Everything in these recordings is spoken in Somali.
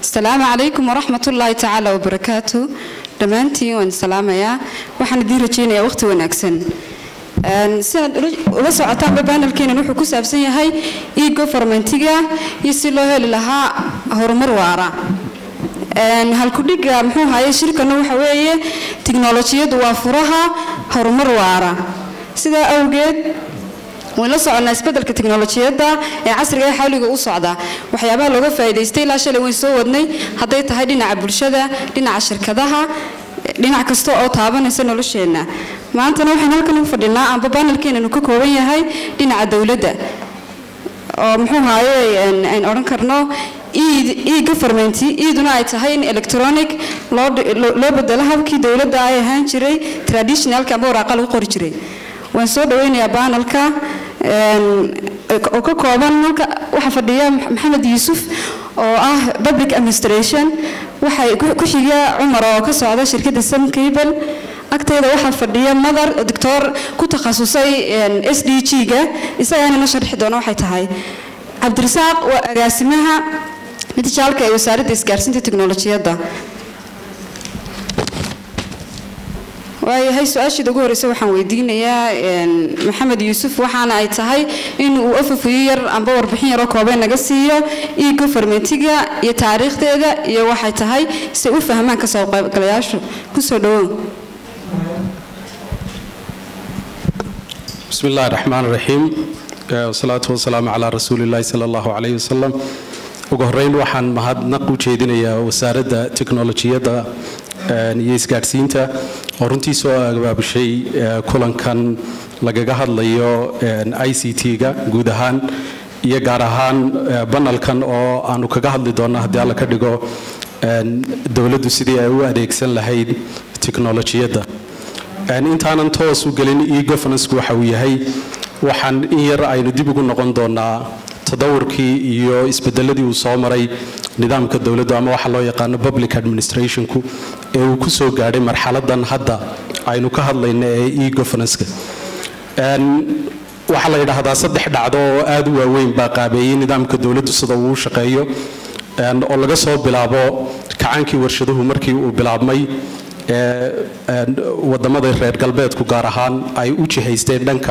asalaamu calaykum waraxmat ullaahi tacaala wabarakaatu dhammaantiin waan salaamayaa waxaan idiin rajaynayaa waqhti wanaagsan sidaad ula socotaanba baanalkeenan wuxuu ku saabsan yahay e gofarmentiga iyo si loo heli lahaa horumar waara halkudhiga muxuu haye shirkana waxa weeye tiknolojiyadu waa furaha horumar waara sidaa awgeed wayn la soconnaa isbeddelka tiknolojiyadda ee casriga ee xawliga u socda waxyaabaha looga faa'iidaystay ilaa shalay wayn soo wadnay hadday tahay dhinaca bulshada dhinaca shirkadaha dhinac kasta oo taabanaysa nolosheenna maantana waxaan halkan u fadhinaa amba baanalkeenanu ka kooban yahay dhinaca dowladda oo muxuu haaye ayn odhan karno e government iiduna ay tahay in electronic loo bedelo habkii dowladda ay ahaan jiray traditionalka amba waraaqa lagu qori jiray waan soo dhaweynayaa baanalka oo ka kooban halka waxaa fadhiya maxamed yuusuf oo ah public administration waxay ku xiga cumar oo ka socda shirkadda sam cable agteeda waxaa fadhiya mother doctor ku takhasusay s d g-ga isagaana na sharxi doona waxay tahay cabdirasaaq waa agaasimaha mitijaalka ee wasaaradda isgaarsiinta teknolojiyadda waayahay su-aashiida ugu horreysa waxaan weydiinayaa maxamed yuusuf waxaana ay tahay in uu afafuyo yar amba warbixin yaroo koobeen naga siiyo e gofarmentiga iyo taariikhdeeda iyo waxay tahay si u fahmaan kasoo qaybgalayaashu kusoo dhawow bismi illahi raxmaan raxiim wasalaatu wasalaamu calaa rasuuli illahi sala allahu calayh wasalam ugu horeyn waxaan mahadnaq u jeedinayaa wasaaradda teknolojiyadda iyo isgaadhsiinta oo runtii soo abaabushay kulankan lagaga hadlayo i c t-ga guud ahaan iyo gaar ahaan banalkan oo aanu kaga hadli doonno haddii alla ka dhigo dowladdu sidii ay u adeegsan lahayd teknolojiyadda intaanan toos u gelin e governanceku waxa uu yahay waxaan in yar aynu dib ugu noqon doonaa tadawurkii iyo isbedeladii uu soo maray nidaamka dowladdu ama waxa loo yaqaano public administrationku ee uu ku soo gaadhay marxaladan hadda aynu ka hadlayno ee e governanska waxaa la yidhaahdaa saddex dhacdo oo aad u waaweyn baa qaabeeyey nidaamka dowladdu sida uu u shaqeeyo oo laga soo bilaabo kacaankii warshaduhu markii uu bilaabmay wadamada reer galbeedku gaar ahaan ay u jihaysteen dhanka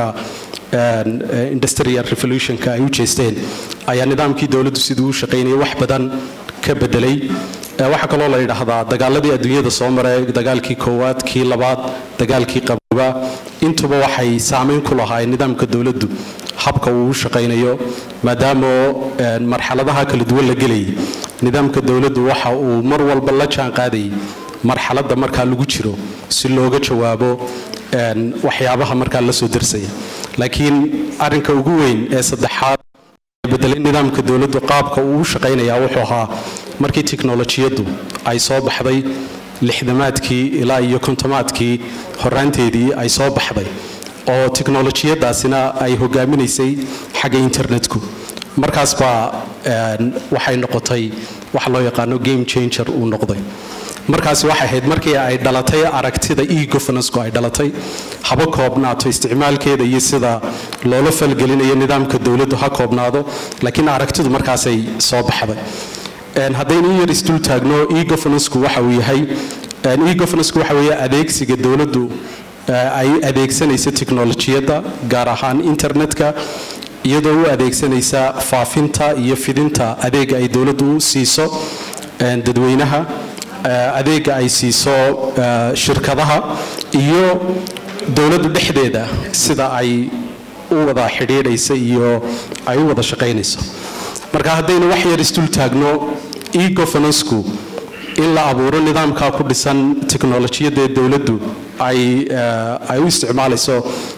industrial revolutionka ay u jeesteen ayaa nidaamkii dowladdu siduu u shaqaynayay wax badan ka bedelay waxaa kaloo la yidhaahdaa dagaaladii adduunyada soo maray dagaalkii koowaad kii labaad dagaalkii qabooba intuba waxay saameyn ku lahaayeen nidaamka dowladdu habka uu u shaqaynayo maadaama marxaladaha kala duwan la gelayay nidaamka dowladdu waxa uu mar walba la jaan qaadayay marxaladda markaa lagu jiro si looga jawaabo waxyaabaha markaa la soo darsaya laakiin arinka ugu weyn ee saddexaad bedelay nidaamka dowladdu qaabka uu u shaqaynaya wuxuu ahaa markii tiknolojiyaddu ay soo baxday lixdamaadkii ilaa iyo kontomaadkii horaanteedii ay soo baxday oo tiknolojiyadaasina ay hogaaminaysay xagga internetku markaas baa waxay noqotay waxa loo yaqaano game changer uu noqday markaasi waxay ahayd markii ay dhalatay aragtida e governanceku ay dhalatay haba koobnaato isticmaalkeeda iyo sida loola falgelinayo nidaamka dowladdu ha koobnaado laakiin aragtidu markaasay soo baxday haddaynu in yar isdul taagno e governanceku waxa uu yahay e governanceku waxa weeye adeegsiga dowladdu ay adeegsanaysa teknolojiyadda gaar ahaan internetka iyadoo u adeegsanaysa faafinta iyo fidinta adeega ay dowladdu u siiso dadweynaha adeega ay siiso shirkadaha iyo dowladdu dhexdeeda sida ay u wada xidhiidhaysa iyo ay u wada shaqaynayso marka haddaynu wax yar isdul taagno e governanceku in la abuuro nidaamkaa ku dhisan teknolojiyadda ee dowladdu ay ay u isticmaalayso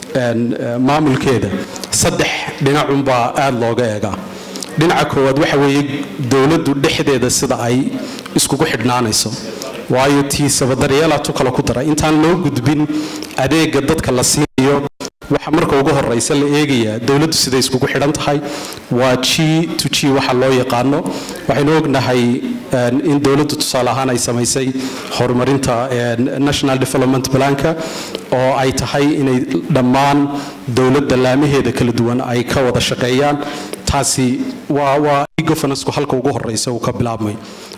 maamulkeeda saddex dhinacunbaa aada looga eegaa dhinaca koowaad waxa weeye dowladdu dhexdeeda sida ay iskugu xidhnaanayso waayo tiisaba daryeelaatu kale ku dara intaan loo gudbin adeega dadka la siinayo waxa marka ugu horeysa la eegayaa dowladdu siday iskugu xidhan tahay waa g to g waxa loo yaqaano waxaynu ognahay in dowladdu tusaale ahaan ay samaysay horumarinta national development planka oo ay tahay inay dhammaan dowladda laamaheeda kala duwan ay ka wada shaqeeyaan taasi waa waa governanceku halka ugu horeysa uu ka bilaabmay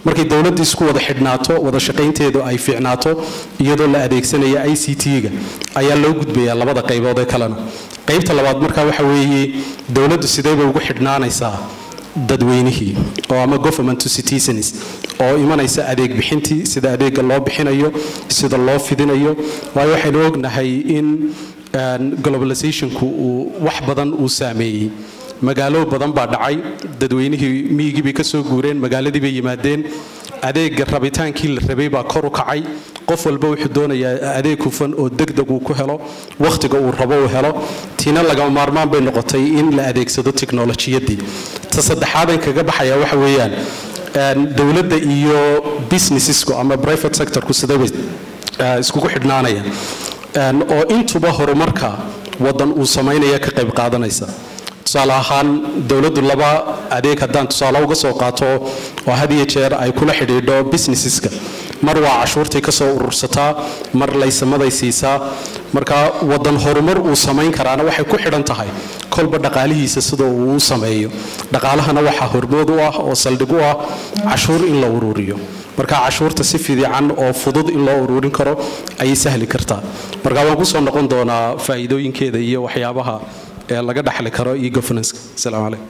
markay dowladda isku wada xidhnaato wada shaqaynteedu ay fiicnaato iyadoo la adeegsanaya i c t-ga ayaa loo gudbayaa labada qaybood ee kalena qaybta labaad markaa waxa weeye dowladdu sideebay ugu xidhnaanaysaa dadweynihii oo ama government to citizens oo imanaysa adeeg bixintii sida adeega loo bixinayo sida loo fidinayo waayo waxaynu ognahay in globalizationku uu wax badan uu saameeyey magaalo badan baa dhacay dadweynihii miyigii bay ka soo guureen magaaladii bay yimaadeen adeega rabitaankii la rabay baa kor u kacay qof walba wuxuu doonayaa adeeg hufan oo degdeg uu ku helo wakhtiga uu rabo uu helo tiina lagama maarmaan bay noqotay in la adeegsado tiknolojiyadii ta saddexaadan kaga baxaya waxa weeyaan dowladda iyo businessesku ama private sectorku sidabay iskugu xidhnaanayaan oo intuba horumarka wadan uu samaynaya ka qayb qaadanaysa tusaale ahaan dowladdu laba adeeg haddaan tusaale uga soo qaato oo had iyo jeer ay kula xidhiidho businesseska mar waa cashuurtay ka soo urursataa mar laysamaday siisaa marka wadan horumar uu samayn karaana waxay ku xidhan tahay kolba dhaqaalihiisa sida uu u sameeyo dhaqaalahana waxaa hormood u ah oo saldhig u ah cashuur in la ururiyo marka cashuurta si fiican oo fudud in loo ururin karo ayay sahli kartaa marka waan kusoo noqon doonaa faa'iidooyinkeeda iyo waxyaabaha ee laga dhaxli karo iyo governance asalaamu calaykum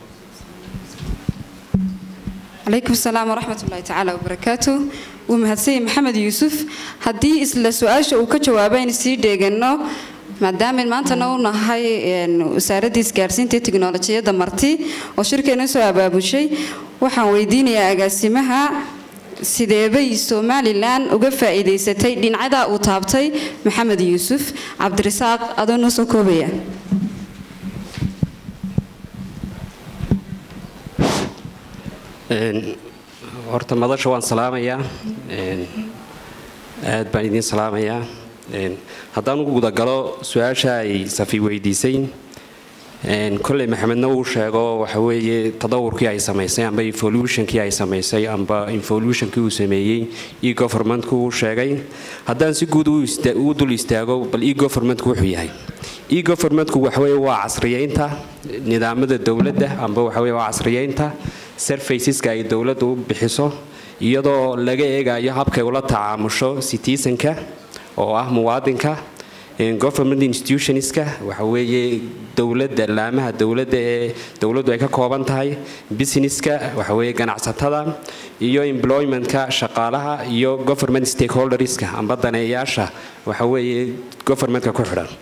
calaykum asalaam waraxmat ullahi tacaala wabarakaatu wuu mahadsanyay maxamed yuusuf haddii isla su-aasha uu ka jawaabo aynu sii dheegano maadaama maantana u nahay wasaaradda isgaarsiinta iyo tiknolojiyadda marti oo shirkeena soo abaabushay waxaan weydiinayaa agaasimaha sideebay somalilan uga faa'iidaysatay dhinacada uu taabtay maxamed yuusuf cabdirasaaq adoo noo soo koobaya horta madasha waan salaamayaa aad baan idiin salaamayaa haddaan ugu gudagalo su-aasha ay safi weydiisay kolley maxamedna uu sheego waxa weeye tadawurkii ay samaysay amba evolutionkii ay samaysay amba evolutionkii uu sameeyey e governmentku uu sheegay haddaan si guud u dul istaago bal e governmentku wuxuu yahay e governmentku waxaweye waa casriyeynta nidaamada dowladda amba waxaweye waa casriyeynta serfaceska ay dowladdu u bixiso iyadoo laga eegayo habkay ula tacaamusho citizenka oo ah muwaadinka government institutionska waxa weeye dowladda laamaha dowladda ee dowladdu ay ka kooban tahay businesska waxa weeye ganacsatada iyo employmentka shaqaalaha iyo government stakeholderska amba daneeyaasha waxa weeye governmentka ku xidhan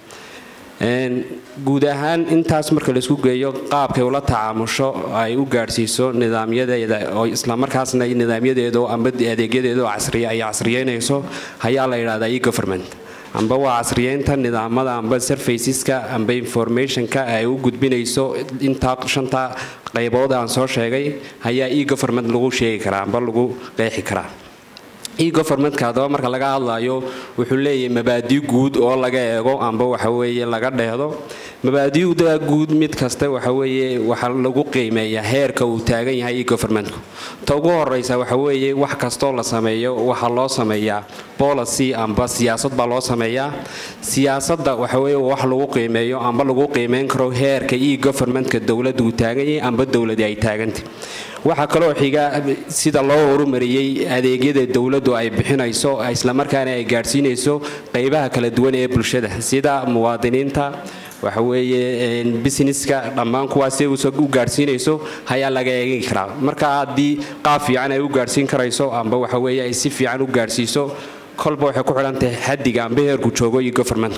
guud ahaan intaas marka laisku geeyo qaabkay ula tacaamusho ay u gaadhsiiso nidaamyadeeda oo islamarkaasna nidaamyadeedo amba adeegyadeedo casriya ay casriyeynayso ayaa la yidhahdaa e government amba waa casriyeynta nidaamada amba surfaceska amba informationka ay u gudbinayso intaa shanta qaybood aan soo sheegay ayaa e government lagu sheegi karaa amba lagu qeexi karaa e-governmentka haddaba marka laga hadlayo wuxuu leeyahay mabaadi guud oo laga eego amba waxaweeye laga dheehdo mabaadiuda guud mid kasta waxaweeye waxa lagu qiimeeyaa heerka uu taagan yahay e-governmentku ta ugu horeysa waxaweeye wax kastoo la sameeyo waxaa loo sameeyaa policy amba siyaasad baa loo sameeyaa siyaasadda waxaweye wax lagu qiimeeyo amba lagu qiimeyn karo heerka e-governmentka dowladda uu taagan yahay amba dowladii ay taagantay waxaa kaloo xiga sida loo horumariyey adeegyada dowladdu ay bixinayso islamarkaana ay gaadhsiinayso qaybaha kala duwan ee bulshada sida muwaadiniinta waxaweeye businesska dhammaan kuwaas u gaadhsiinayso ayaa laga eegi karaa marka haddii qaab fiican ay u gaadhsiin karayso amba waxaweye ay si fiican u gaadhsiiso kolba waxay ku xidhantahay xadiga amba heerku joogo iyo government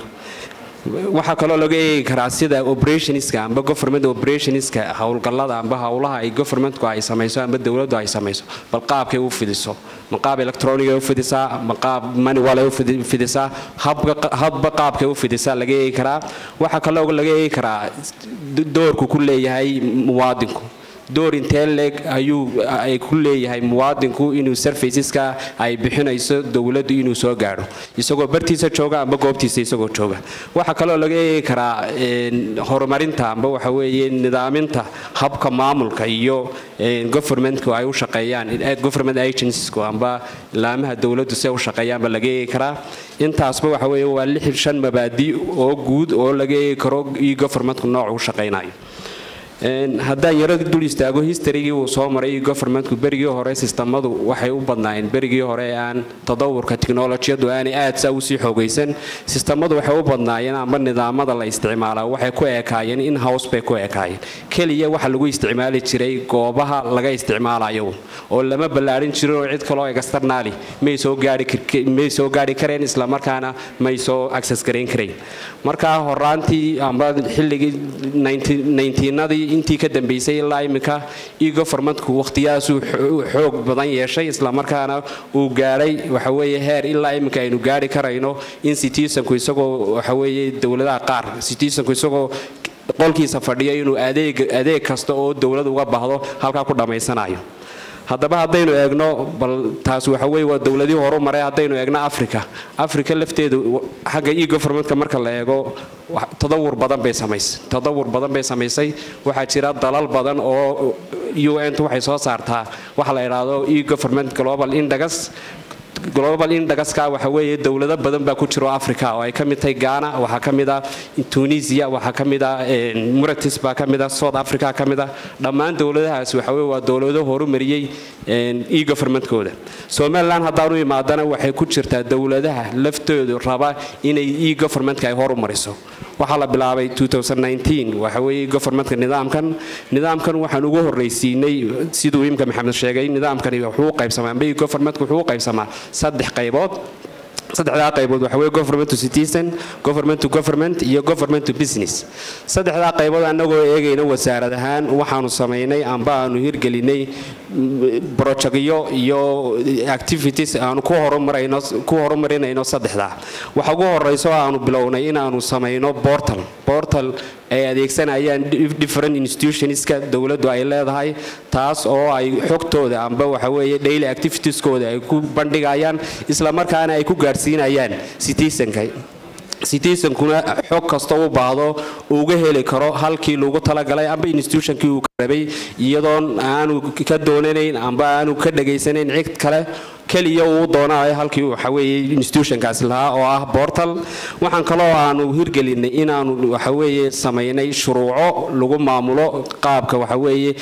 waxaa kaloo laga eegi karaa sida operationska amba government operationska howlgallada amba howlaha ay governmentku ay samayso amba dowladdu ay samayso bal qaabkay u fidiso ma qaab electroniga u fidisaa ma qaab manual ay u fidisaa habba qaabkay u fidisaa laga eegi karaa waxaa kaloo laga eegi karaa doorku ku leeyahay muwaadinku door intee leeg ayuu ay ku leeyahay muwaadinku inuu surfaceska ay bixinayso dowladdu inuu soo gaadho isagoo bartiisa jooga amba goobtiisa isagoo jooga waxaa kaloo laga eegi karaa horumarinta amba waxa weeye nidaaminta habka maamulka iyo governmentku ay u shaqeeyaan government agenciesku amba laamaha dowladdu si ay u shaqeeyaanba laga eegi karaa intaasba waxa weeye waa lix shan mabaadi oo guud oo laga eegi karo iyo governmentku nooc u shaqaynayo haddaan yaro dul istaago historygii uu soo maray governmentku berigii hore sistamadu waxay u badnaayeen berigii hore aan tadawurka tiknolojiyadu aanay aad saa usii xoogaysan sistamadu waxay u badnaayeen amba nidaamada la isticmaalaa waxay ku ekaayeen in house bay ku ekaayeen keliya waxa lagu isticmaali jiray goobaha laga isticmaalayo oo lama ballaadhin jirin oo cid kaloo externaali may soo gaarhimay soo gaari kareen islamarkaana may soo access garayn karayn markaa horaantii amba xilligii nadii intii ka dambeysay ilaa iminka egoformentku waqhtiyadaasuu xoog badan yeeshay islamarkaana uu gaadhay waxaweeye heer ilaa iminka aynu gaari karayno in citizenku isagoo waxaweeye dowladaha qaar citizenku isagoo qolkiisa fadhiyo inuu adeeg kasta oo dowlad uga baahdo halkaa ku dhammaysanayo haddaba haddaynu eegno bal taas waxa weye waa dowladii horu maray haddaynu eegno africa africa lafteedu xagga egoformentka marka la eego tadawur badan bay samaysay tadawur badan bay samaysay waxaa jira dalal badan oo un waxay soo saartaa waxa la idhaahdo egoforment global index global indagaska waxa weeye dowlado badan baa ku jiro africa oo ay ka mid tahay ghana waxaa ka mid a tunisia waxaa ka mid a muratis baa ka mid a south africa ka mid a dhammaan dowladahaas waxa weye waa dowlado horumariyey egoformentkooda somalilan haddaanu imaadana waxay ku jirtaa dowladaha laftoodu raba inay egoformentka ay horumariso waxaa la bilaabay waxa weye goformentka nidaamkan nidaamkan waxaan ugu horraysiinay siduu imka maxamed sheegay nidaamkani wuxuu u qaybsamaa amba goformentka wuxuu u qaybsamaa saddex qaybood saddexdaa qaybood waxa weye government to citizen government to government iyo government to business saddexdaa qaybood annagoo eegayna wasaarad ahaan waxaanu samaynay amba aanu hirgelinay brojectyo iyo activities aanu ku horumarayno ku horumarinayno saddexdaa waxa ugu horeyso aanu bilownay inaanu samayno portal portal ay adeegsanayaan different institutionska dowladdu ay leedahay taas oo ay xogtooda amba waxa weeye daily activitieskooda ay ku bandhigayaan islamarkaana ay ku gaadhsiinayaan citizenka citizenkuna xog kasta u baahdo uga heli karo halkii lagu talagalay amba institutionkii uu ka rabay iyadoon aanu ka doonanayn amba aanu ka dhegaysanayn cid kale keliya uu doonayo halkii waxaweeye institutionkaasi lahaa oo ah bortal waxaan kaloo aanu hirgelinay inaanu waxaweeye samaynay shuruuco lagu maamulo qaabka waxaweeye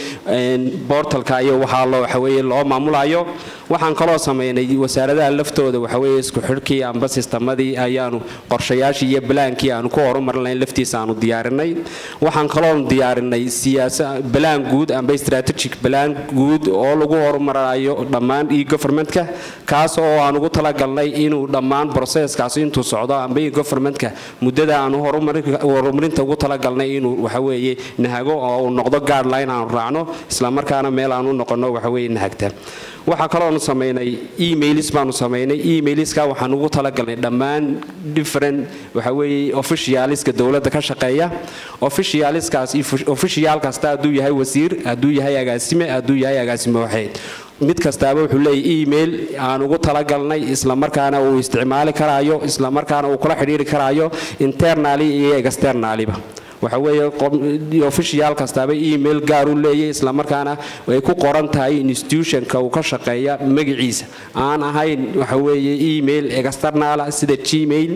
bortalka iyo waxaa loo waxaweeye loo maamulayo waxaan kaloo samaynay wasaaradaha laftooda waxaweeye isku xidhkii amba sistemadii ayaanu qorshayaashii iyo balaankii aanu ku horumarinayn laftiisa aanu diyaarinay waxaan kaloo diyaarinay siyaasa balaan guud amba strategic balaan guud oo lagu horumarayo dhammaan e governmentka kaas oo aan ugu talagalnay inuu dhammaan broseskaas intuu socdo amba e governmentka muddada aanu horumarinta ugu talagalnay inuu waxaweeye nahago oo uu noqdo guardline aanu raacno islamarkaana meel aanu noqono waxaweeye nahagta waxaa kaloonu samaynay emails baanu samaynay emailska waxaan ugu talagalnay dhammaan different waxaweeye officialiska dowladda ka shaqeeya officialiskaas official kasta hadduu yahay wasiir hadduu yahay agaasime hadduu yahay agaasime waxeed mid kastaaba wuxuu leeyahy email aan ugu talagalnay islamarkaana uu isticmaali karaayo islamarkaana uu kula xidhiiri karaayo internaly iyo externaliba waxa weeye official kastaaba email gaar u leeyahy islamarkaana ay ku qoran tahay institutionka uu ka shaqeeya magaciisa aan ahayn waxaweeye email externala sida gmail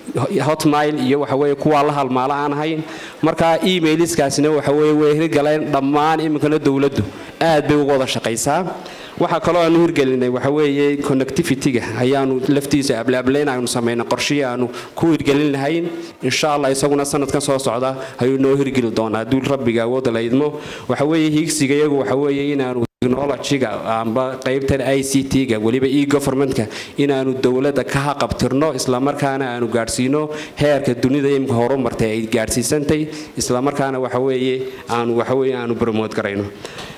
hotmail iyo waxaweye kuwaa la halmaala aan ahayn marka emailiskaasina waxaweye way hirgaleen dhammaan iminkana dowladdu aad bay uga wada shaqaysaa waxaa kaloo aanu hirgelinay waxaweeye connectivity-ga ayaanu laftiisa ablaablayn aynu samaynay qorshihii aanu ku hirgelin lahayn insha allah isaguna sanadkan soo socda ayuu noo hirgeli doonaa hadduu rabbiga awoodda la idmo waxaweeye hiigsiga iyagu waxaweeye inaanu technologyga amba qaybtan i c t-ga weliba e governmentka inaanu dowladda ka haqabtirno islamarkaana aanu gaadhsiino heerka dunida imika horumartay ay gaadhsiisantay islamarkaana waxaweeye aanu waxaweye aanu bromood garayno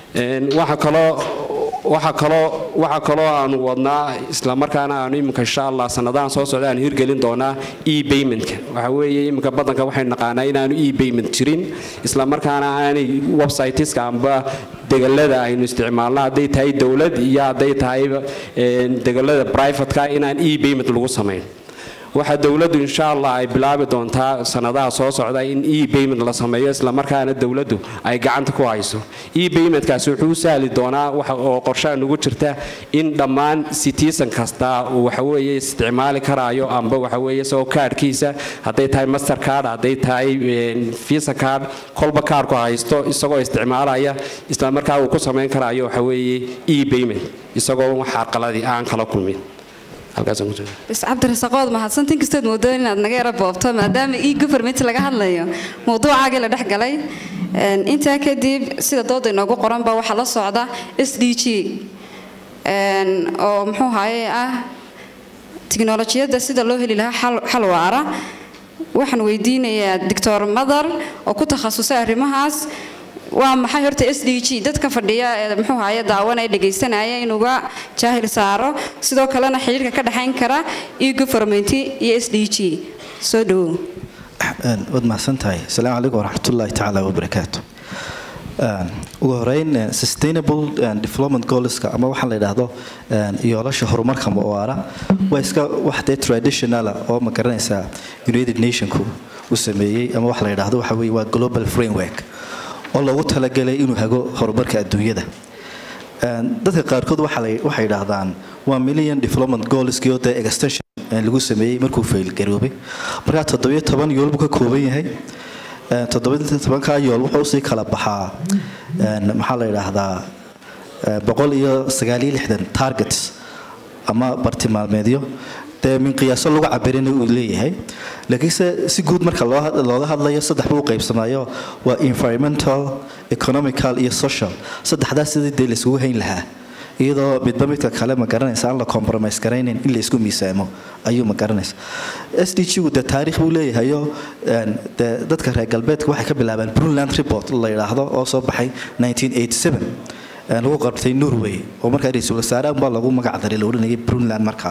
waxa kaloo waxaa kaloo waxaa kaloo aanu wadnaa islamarkaana aanu iminka insha allah sanadahan soo socda aanu hirgelin doonaa e baymentka waxa weeye iminka badanka waxaynu naqaanaa inaanu e bayment jirin islamarkaana aanay websiteska amba degalada aynu isticmaalno hadday tahay dowlad iyo hadday tahay degalada privateka inaan e bayment lagu samayn waxaa dowladdu insha allah ay bilaabi doontaa sanadaha soo socda in e payment la sameeyo islamarkaana dowladdu ay gacanta ku hayso e paymentkaasi wuxuu u sahli doonaa oo qorshaha nugu jirta in dhammaan citizen kasta uu waxaweeye isticmaali karaayo amba waxaweeye isagoo kaadhkiisa hadday tahay master card hadday tahay visa card kolba kaadhku haysto isagoo isticmaalaya islamarkaa uu ku samayn karaayo waxaweeye e payment isagoo wax carqaladii aan kala kulmin bis cabdirasaaqood mahadsanti inkastood moodo inaad naga yaro boobto maadaama e government laga hadlayo mawduucaagii la dhex galay intaa kadib sida dooda inoogu qoranba waxaa la socda s d g oo muxuu haye ah tiknolojiyadda sida loo heli lahaa xal waara waxaan weydiinayaa doctor madar oo ku takhasusay arrimahaas waa maxay horta s d g dadka fadhiya ee muxuu haye daawanaya dhegaysanaya inuga jaahil saaro sidoo kalena xiriirka ka dhexayn kara e government iyo s d g soo dhawow waad mahadsantahay asalaamu calaykum waraxmatullaahi tacaala wabarakaatu ugu horeyn sustainable development goalska ama waxaa la yidhaahdo yoolasha horumarka waara waa iska wax dee traditionala oo ma garanaysaa united nationku uu sameeyey ama waxa la yidhaahdo waxa weye waa global framework oo loogu talagalay inuu hago horumarka adduunyada dadka qaarkood waxay yidhaahdaan waa million development goalskii oo dee extension lagu sameeyey markuu faylgaroobay markaa toddobiyo toban yool buu ka kooban yahay toddobiyo tobankaa yool wuxuu usii kala baxaa maxaa la yidhaahdaa boqol iyo sagaaliyo lixdan targets ama bartilmaameedyo dee min qiyaaso lagu cabirina uu leeyahay laakiinse si guud marka looga hadlayo saddex buu u qaybsamayo waa environmental economical iyo social saddexdaas sidii dee laisugu hayn lahaa iyadoo midba midka kale ma garanaysa aan la compromise garaynayn in la isku miisaamo ayuu ma garanaysa s d g gu dee taariikh buu leeyahayo dee dadka reer galbeedka waxay ka bilaabeen brunland report la yidhaahdo oo soo baxay 1987 lagu qabtay norway oo markaa ra-iisul wasaare unbaa lagu magac daray la odhanayay brunland markaa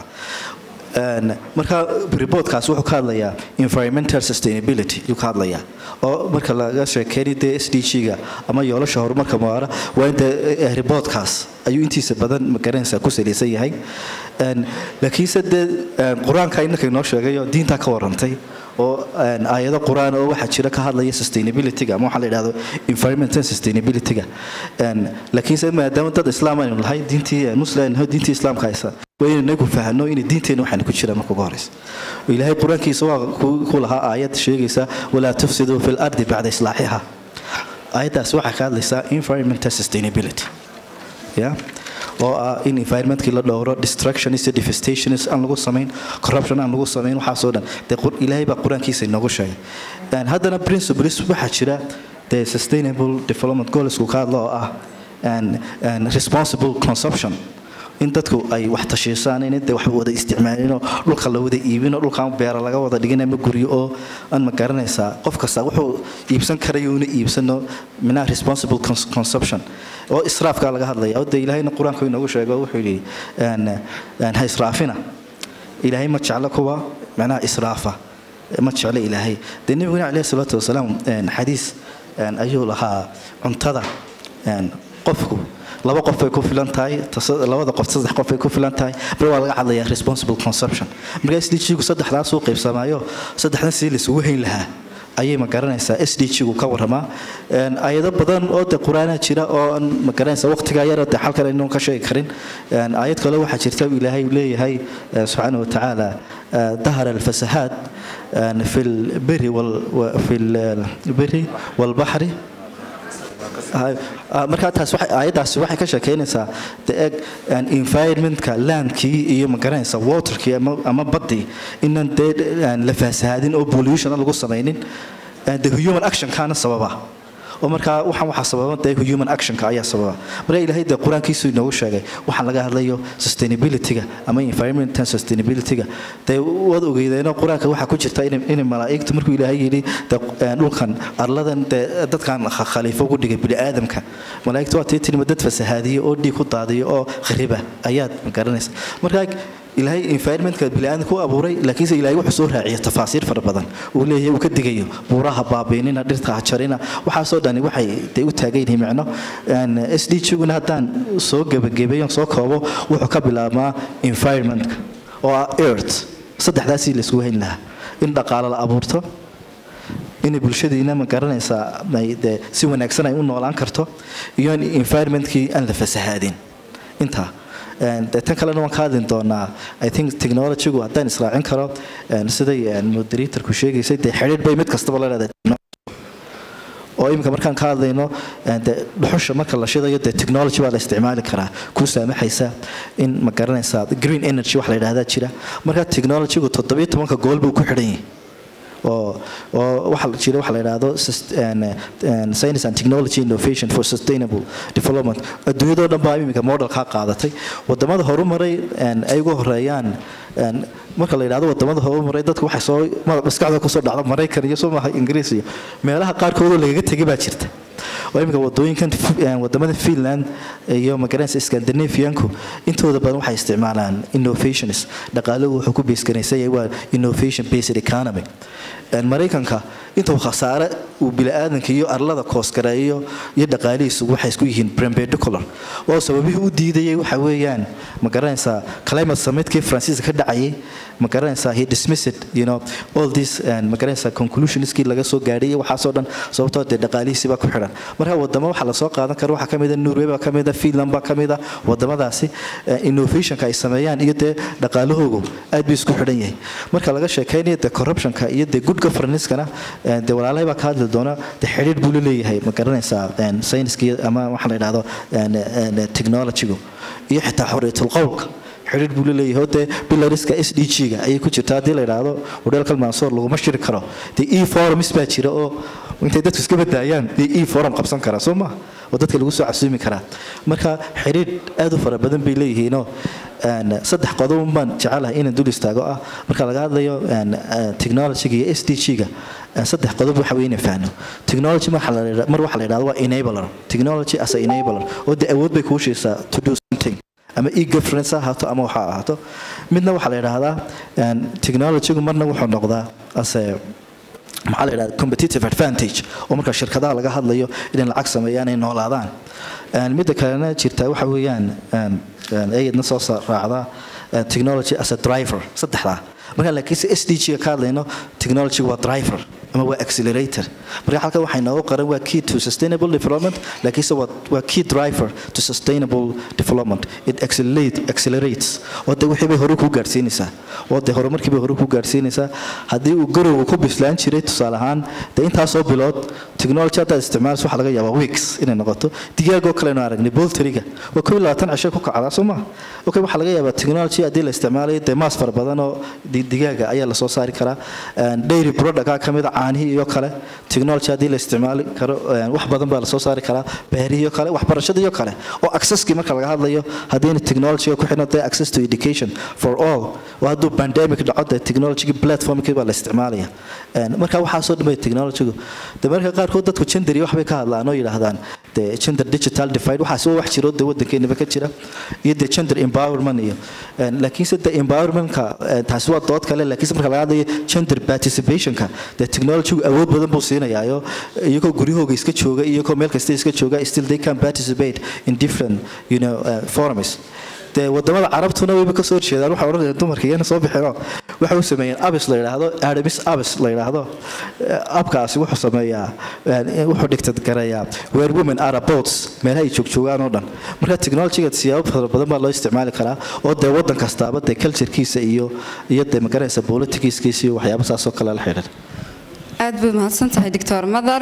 marka reportkaas wuxuu ka hadlayaa environmental sustainability ayuu ka hadlayaa oo marka laga sheekeynay dee s d g-ga ama yoolasha horumarka muwaara waa inta reportkaas ayuu intiisa badan magaranaysaa ku salaysan yahay laakiinse dee qur-aanka innanka inoo sheegay oo diintaa ka warantay oo aayado qur-aan oo waxaa jira ka hadlaya sustainabilityga ama waxaa la yidhahdo environmental sustainabilityga laakiinse maadaama dad islaam aynu nahay diintii muslim diintii islaamka haysa waa inaynu inagu fahanno inay diinteena waxaynu ku jiraan marka ugu horeysa ilaahay qur-aankiisa waa ku lahaa aayad sheegaysa walaa tufsiduu fi lardi bacda islaaxiha aayaddaas waxaa ka hadlaysaa environmental sustainability ya oo ah in environmentkii la dhowro destructionis iyo devastationis aan lagu samayn corruption aan lagu samayn waxaasoo dhan dee ilaahay baa qur-aankiisa inoogu sheegay haddana principles waxaa jira dee sustainable development goalsku ka hadla oo ah responsible consumption in dadku ay wax tashiisaan in de wax wada isticmaalinoo dhulka la wada iibino dhulkaan beera laga wada dhigin ama guryo oo aan ma garanaysaa qof kasta wuxuu iibsan karayo una iibsano minaha responsible consumption oo israafka laga hadlaya oo de ilaahayna qur-aanku inoogu sheego wuxuu yidhi ha israafina ilaahay ma jeclo kuwa micnaha israafa ma jeclo ilaahay dee nebiguna caleyhi salaatu wasalaam xadiis ayuu lahaa cuntada qofku laba qof bay ku filan tahay labada qof saddex qof bay ku filan tahay mar waa laga hadlayaa responsible consumption marka s d g gu saddexdaas uu qaybsamaayo saddexdan sidii laisugu hayn lahaa ayay ma garanaysaa s d g gu ka waramaa ayado badan oo de qur-aanaa jira oo aan ma garanaysaa waqtigaa yar de xalkan aynu ka sheegi karin aayad kale waxaa jirta ilaahay leeyahay subxaana watacaala dahara alfasahaad fi lbiri fi lbiri walbaxri markaa taas aayaddaasi waxay ka sheekeynaysaa de eg environmentka landkii iyo magaranaysa waterkii ama baddii inan dee la faasahaadin oo pollution lagu samaynin de human actionkaana sababa oo markaa waxaan waxaa sababa dee human actionka ayaa sababa marka ilaahay dee qur-aankiisu inoogu sheegay waxaan laga hadlayo sustainabilityga ama environmental sustainabilityga dee waad ogeydeenoo qur-aanka waxaa ku jirta inay malaa'igtu markuu ilaahay yidhi dhulkan arladan dee dadkan khaliifo ugu dhigay bini'aadamka malaa'igtu waa tii tinima dad fasahaadiya oo dhiig ku daadiya oo khariba ayaad garanaysa markaa ilaahay environmentka bini'aadamka u abuuray laakiinse ilaahay wuxuu soo raaciya tafaasiir fara badan uu leeyahay uu ka digayo buuraha baabiinina dhirta ha jarina waxaasoo dhani waxay dee u taagan yihiin micno s d guna haddaan soo gebagabeeyon soo koobo wuxuu ka bilaabmaa environmentka oo ah earth saddexdaasii laysku hayn lahaa in dhaqaalo la abuurto inay bulshadiina ma garanaysaa de si wanaagsan ay u noolaan karto iyo in environmentkii aan la fasahaadin intaa de tan kalena waan ka hadli doonaa i think technologygu haddaan israacin karo siday moderatorku sheegaysay dee xidhiidh bay mid kastaba la leedahay oo iminka markaan ka hadlayno de dhuxusha marka la shidayo dee technology baa la isticmaali karaa kuu saamaxaysa in ma garanaysaa green energy wax la yidhahdaa jira marka technologygu toddobiyo tobanka gool buu ku xidhan yahay oo oo waxa jira waxa la yidhaahdo science and technology innovation for sustainable development adduunyadoo dhan baa iminka modelkaa qaadatay wadamada horumaray ay ugu horeeyaan marka la yidhahdo wadamada horumaray dadku waxay soo maskaxda kusoo dhacda maraykan iyo soo maaha ingiriis iyo meelaha qaarkoodoo lagaga tegay baa jirta oo iminka wadooyinkan wadamada finland iyo magaranaysa scandinavianku intooda badan waxay isticmaalaan innovations dhaqaaluhu wuxuu ku beesganaysan yahay waa innovation based economy maraykanka intuu khasaare uu bili-aadanka iyo arlada koosgareeyo iyo dhaqaalihiisu waxay isku yihiin brembedocular oo sababihii u diidayay waxa weeyaan ma garanaysaa climate summitkii faransiiska ka dhacayay ma garanaysaa he dismissed you know all this ma garanaysaa conclusionskii laga soo gaadhay iyo waxaasoo dhan sababtoo dee dhaqaalihiisi baa ku xidhan marka wadamo waxaa lasoo qaadan kara waxaa kamid a norway baa kamid a finland baa kamid a wadamadaasi innovationka ay sameeyaan iyo dee dhaqaalahoogu aad buu isku xidhan yahay marka laga sheekaynayo dee corruptionka iyo dee good governance-kana dee walaalahay baa ka hadli doona dee xidhiidh buu la leeyahay ma garanaysaa sayniska ama waxa la yidhahdo technologygu iyo xitaa xorriyatul qowlka xidhiidh buu la leeyahay oo dee bilariska s d g-ga ayay ku jirta haddii la yidhaahdo hodheelkal mansoor laguma shiri karo dee e forums baa jira oo intay dadku iska badaayaan dee e forum qabsan karaa soo maha oo dadka lagu soo casuumi karaa marka xidhiidh aad u fara badan bay leeyihiinoo saddex qodob baan jecelahay inaan dul istaago ah marka laga hadlayo technologyga iyo s d g-ga saddex qodob waxa weyn fahno technology mar waxa la yidhahdo waa enabler technology as a enabler oo dee awood bay kuu sheegsaa to do something ama e-governance ha ahaato ama waxa ahaato midna waxaa la yidhaahdaa technologygu marna wuxuu noqdaa ase maxaa la yidhahda competitive advantage oo marka shirkadaha laga hadlayo inay lacag sameeyaan ay noolaadaan midda kalena jirta waxa weeyaan ayadna soo raacda technology as a driver saddexdaa marka laakiinse s d g-ga ka hadlayno technology waa driver ama waa accelerator marka halkan waxay noogu qaran waa key to sustainable development laakiinse waa key driver to sustainable development it accelerate, accelerates oo de wixii bay hore kuu gaadhsiinaysaa oo de horumarkii bay hore kuu gaadhsiinaysaa haddii uu garowga ku bislaan jiray tusaale ahaan de intaasoo bilood technology haddaad isticmaalayso waxaa laga yaabaa weeks inay noqoto digaagoo kalenu aragnay bolteriga waa koo iyo labaatan cisho ku kacdaa soo maha okay waxaa laga yaabaa technology haddii la isticmaalayo dee maas fara badan oo digaaga ayaa lasoo saari karaa dairy productka ka mid a caanihii iyo kale technology haddii la isticmaali karo wax badan baa lasoo saari karaa beerihiyo kale waxbarashadiyo kale oo accesskii marka laga hadlayo haddiina technologyga ku xidhan dee access to education for all oo hadduu pandemic dhaco dee technologyga platformkii baa la isticmaalaya marka waxaasoo dhan bay technologygu de marka qaarkood dadku gender waxbay ka hadlaan oo yidhaahdaan dee gender digital divide waxaas waa wax jiro dee waddankeenaba ka jira iyo dee gender empowerment iyo laakiinse dee empowermentka taasi waa dood kale laakiinse marka laga hadlayo gender participationka dee technologygu awood badan buu siinayaayo iyagoo guryahooga iska jooga iyagoo meel kasta iska jooga still they can participate in different you know, uh, forums dee wadamada carabtuna wayba kasoo horjeedaan waxay odhanayaan dumarka iyana soo bixino waxay u sameeyeen abis la yidhaahdo adamis abis la yidhaahdo abkaasi wuxuu sameeyaa wuxuu dhigtad garayaa where women are aboats meelaha ay joogjoogaan oo dhan marka technologyga siyaabo fara badan baa loo isticmaali karaa oo dee waddan kastaaba dee culturekiisa iyo iyo dee magaraysa politikiiskiisa iyo waxyaaba saasoo kale la xidhan aad bay mahadsan tahay doctor madar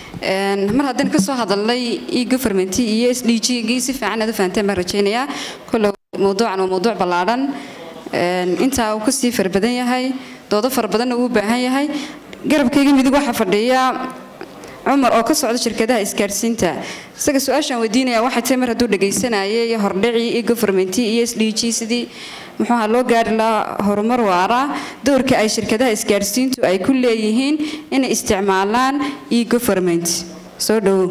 mar haddaynu kasoo hadalnay e-government iyo s d g-gii si fiican aad u fahanteen baan rajaynayaa kolle mawduucan waa mawduuc ballaadhan intaa uu kasii fara badan yahay doodo fara badanna uu u baahan yahay garabkayga midig waxaa fadhiya cumar oo ka socda shirkadaha isgaadhsiinta isaga su-aashaan weydiinaya waxay tahay mar hadduu dhagaysanayay hordhicii e-government iyo s d g sidii muxuuha loo gaari lahaa horumar waara doorka ay shirkadaha isgaadhsiintu ay ku leeyihiin inay isticmaalaan e-government soo dhowow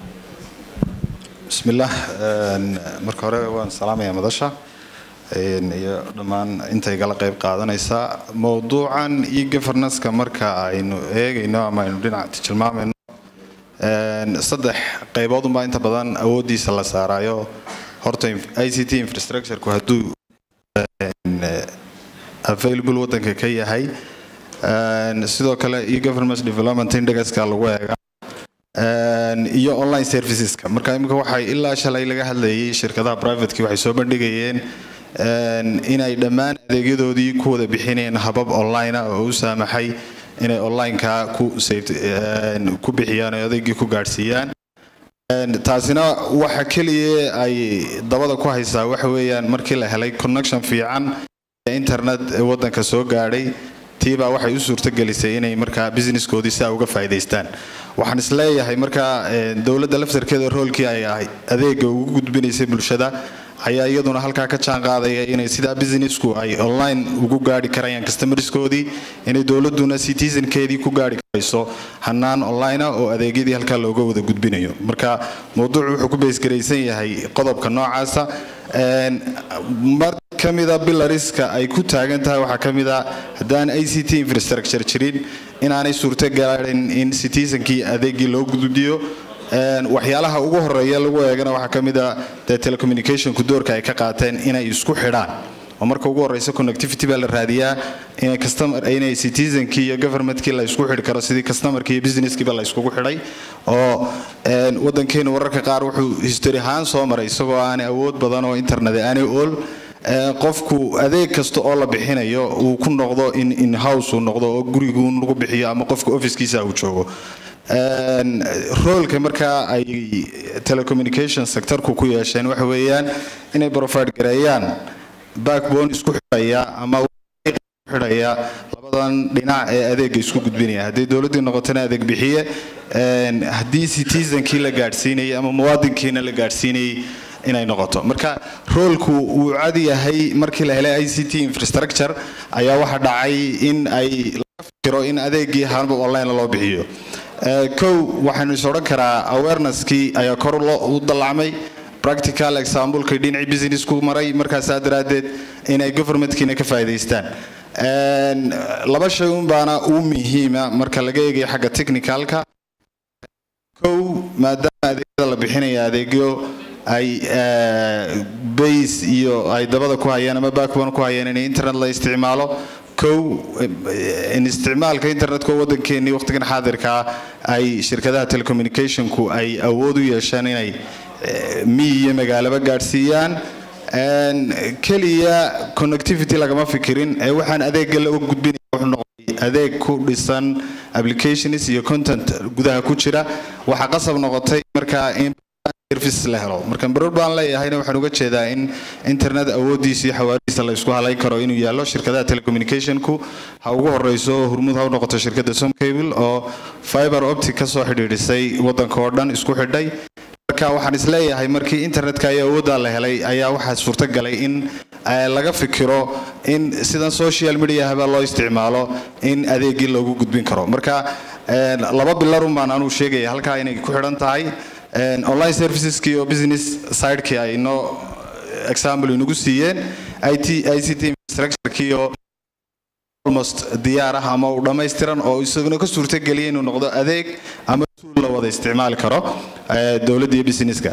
bismillaah marka hore waan salaamayaa madasha iyo dhammaan intay gala qayb qaadanaysaa mowduucan e governanska marka aynu eegayno ama aynu dhinac tilmaamayno saddex qaybood unbaa inta badan awooddiisa la saarayo horta i c t infrastructureku hadduu available wadanka ka yahay sidoo kale e-government development indexka lagu eega iyo online serviceska marka imika waxay ilaa shalay laga hadlayay shirkadaha privateki waxay soo bandhigayeen inay dhammaan adeegyadoodii ku wada bixinayeen habab online ah oo u saamaxay inay onlineka ku bixiyaan oo adeegii ku gaadhsiiyaan taasina waxa keliya ay dabada ku haysaa waxa weeyaan markii la helay connection fiican ee internet wadanka soo gaadhay tiibaa waxay u suurtagelisay inay markaa businesskoodii saa uga faa'iidaystaan waxaan isleeyahay markaa dowladda laftarkeeda roolkii ay ahay adeega ugu gudbinaysay bulshada ayaa iyaduna halkaa ka jaan qaadaya inay sidaa businessku ay online ugu gaari karayaan customerskoodii inay dowladuna citizenkeedii ku gaari karayso hanaan online ah oo adeegyadii halkaa looga wada gudbinayo marka mowduucu wuxuu ku beysgaraysan yahay qodobka noocaasa mar ka mida bilariska ay ku taagan tahay waxaa ka mid a haddaan i c t infrastructure jirin inaanay suurto gaadhin in citizenkii adeegii loo gudbiyo waxyaalaha ugu horeeya lagu eegana waxaa ka mid a dee telecommunicationku doorka ay ka qaateen inay isku xidhaan oo marka ugu horeysa connectivity baa la raadiyaa inay customer inay citizenkii iyo governmentkii la isku xidhi karo sidii customerkii iyo businesskiiba la iskugu xidhay oo wadankeenu wararka qaar wuxuu history ahaan soo maray isagoo aanay awood badan oo internet aanay ool qofku adeeg kasta oo la bixinayo uu ku noqdo in in house uu noqdo oo guriguun lagu bixiyo ama qofka officekiisa uu joogo roolka markaa ay telecommunication sectorku ku yeesheen waxa weeyaan inay provide gareeyaan backbone isku xidhaya ama xidhaya labadan dhinac ee adeega isku gudbinaya haddii dowladdii noqotona adeeg bixiye haddii citizenkii la gaadhsiinayay ama muwaadinkiina la gaadhsiinayay inay noqoto marka roolku wuu cad yahay markii la helay i c t infrastructure ayaa waxaa dhacay in ay laga fikiro in adeegii hanba online loo bixiyo kow waxaynu is odhan karaa awareneskii ayaa kor u dallacmay practical examplekii dhinacii businessku maray markaasaa daraaddeed inay governmentkiina ka faa'iidaystaan laba shay un baana u muhiima marka laga eegayo xagga technicalka kow maadaama adeegyada la bixinaya adeegyo ay base iyo ay dabada ku hayaan ama backbone ku hayaan in internet la isticmaalo kow in isticmaalka internetka wadankeenii waqtigan xaadirkaa ay shirkadaha telecommunicationku ay awood u yeeshaan inay miyi iyo magaalaba gaadhsiiyaan keliya connectivity lagama fikirin ee waxaan adeegga la gudbinaya wuxuu noqday adeeg ku dhisan applications iyo content gudaha ku jira waxaa qasab noqotay markaa in service la helo marka baroor baan leeyahayna waxaan uga jeedaa in internet awoodiisa iyo xawaarihiisa la isku halayn karo inuu yaallo shirkadaha telecommunicationku ha ugu horeyso hormuud ha u noqoto shirkadda somcable oo fiber optic ka soo xidhiidhisay waddanka oo dhan isku xidhay marka waxaan isleeyahay markii internetka iyo awooddaa la helay ayaa waxaa suurtagalay in laga fikiro in sidan social mediahaba loo isticmaalo in adeegii loogu gudbin karo marka laba bilarun baan anuu sheegaya halkaa inay ku xidhan tahay online serviceski oo business sidekii ay noo example inagu siiyeen it i c t infrastructurekii oo almost diyaar ah ama uu dhammaystiran oo isaguna ka suurtageliya inuu noqdo adeeg ama tuul la wada isticmaali karo dowladda iyo businesska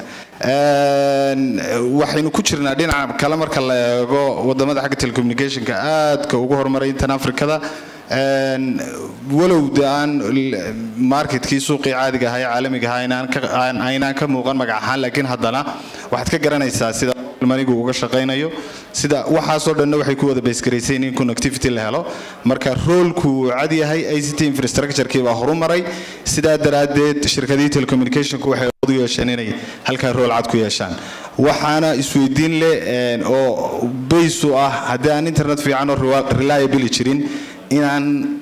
waxaynu ku jirnaa dhinaca kale marka la eego wadamada xagga telecommunicationka aadka ugu horumaray intan afrikada walow de aan marketkii suuqii caadiga ahaa ee caalamiga ahaa aynaan ka muuqan magac ahaan laakiin haddana waxaad ka garanaysaa sida manigu uga shaqaynayo sida waxaasoo dhanna waxay ku wada baysgarayseen in connectivity la helo marka roolku uu cad yahay i c t infrastructurekii baa horumaray sidaa daraaddeed shirkadihii telecommunicationku waxay awood u yeesheen inay halkaa rool cad ku yeeshaan waxaana isweydiin leh oo baysu ah haddii aan internet fiican oo reliably jirin inaan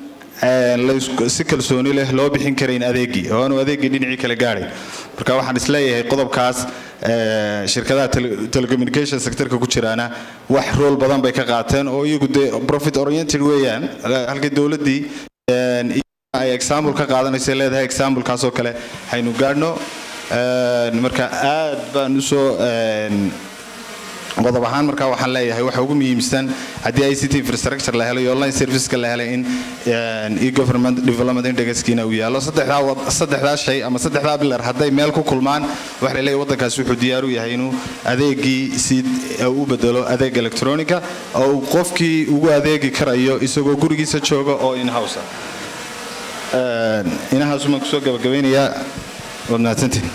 si kalsooni leh loo bixin karayn adeegii oo aanu adeegii dhinacii kala gaadhay marka waxaan isleeyahay qodobkaas shirkadaha telecommunication sectorka ku jiraana wax rool badan bay ka qaateen oo iyagu dee profit oriented weeyaan halkii dowladdii ay example ka qaadanaysa leedahay examplekaasoo kale haynu gaadhno marka aad baan usoo qodob ahaan markaa waxaan leeyahay waxa ugu muhiimsan haddii i c t infrastructure la helo iyo online serviceka la helay in e-government development indexkiina uu yaallo saddexdaa shay ama saddexdaa bilar hadday meel ku kulmaan waxa laleeyahay waddankaasi wuxuu diyaar u yahay inuu adeegii si u bedelo adeeg electronica oo uu qofkii ugu adeegi karayo isagoo gurigiisa jooga oo in-house ah inahaasumaan kusoo gabagabeynayaa waad mahadsantiin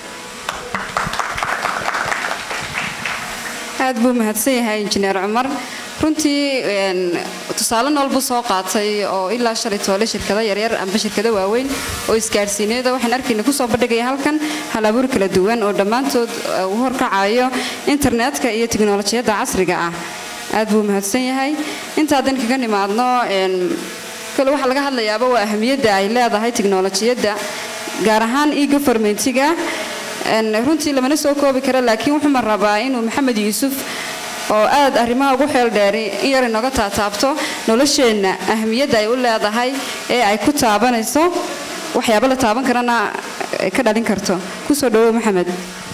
aad buu mahadsan yahay injineer cumar runtii tusaale nool buu soo qaatay oo ilaa shalay toole shirkado yaryar amba shirkado waaweyn oo isgaadhsiineeda waxaan arkayna kusoo bandhigaya halkan halabuur kala duwan oo dhammaantood uu horkacayo internetka iyo tiknolojiyadda casriga ah aad buu mahadsan yahay intaadan kaga nimaadno kale waxaa laga hadlayaaba waa ahamiyadda ay leedahay tiknolojiyadda gaar ahaan e-governmentiga runtii lamana soo koobi kara laakiin wuxuuma rabaa inuu maxamed yuusuf oo aad arrimaha ugu xeel dheeri in yar inooga taataabto nolosheenna ahamiyadda ay u leedahay ee ay ku taabanayso waxyaaba la taaban karana ka dhalin karto kusoo dhawow maxamed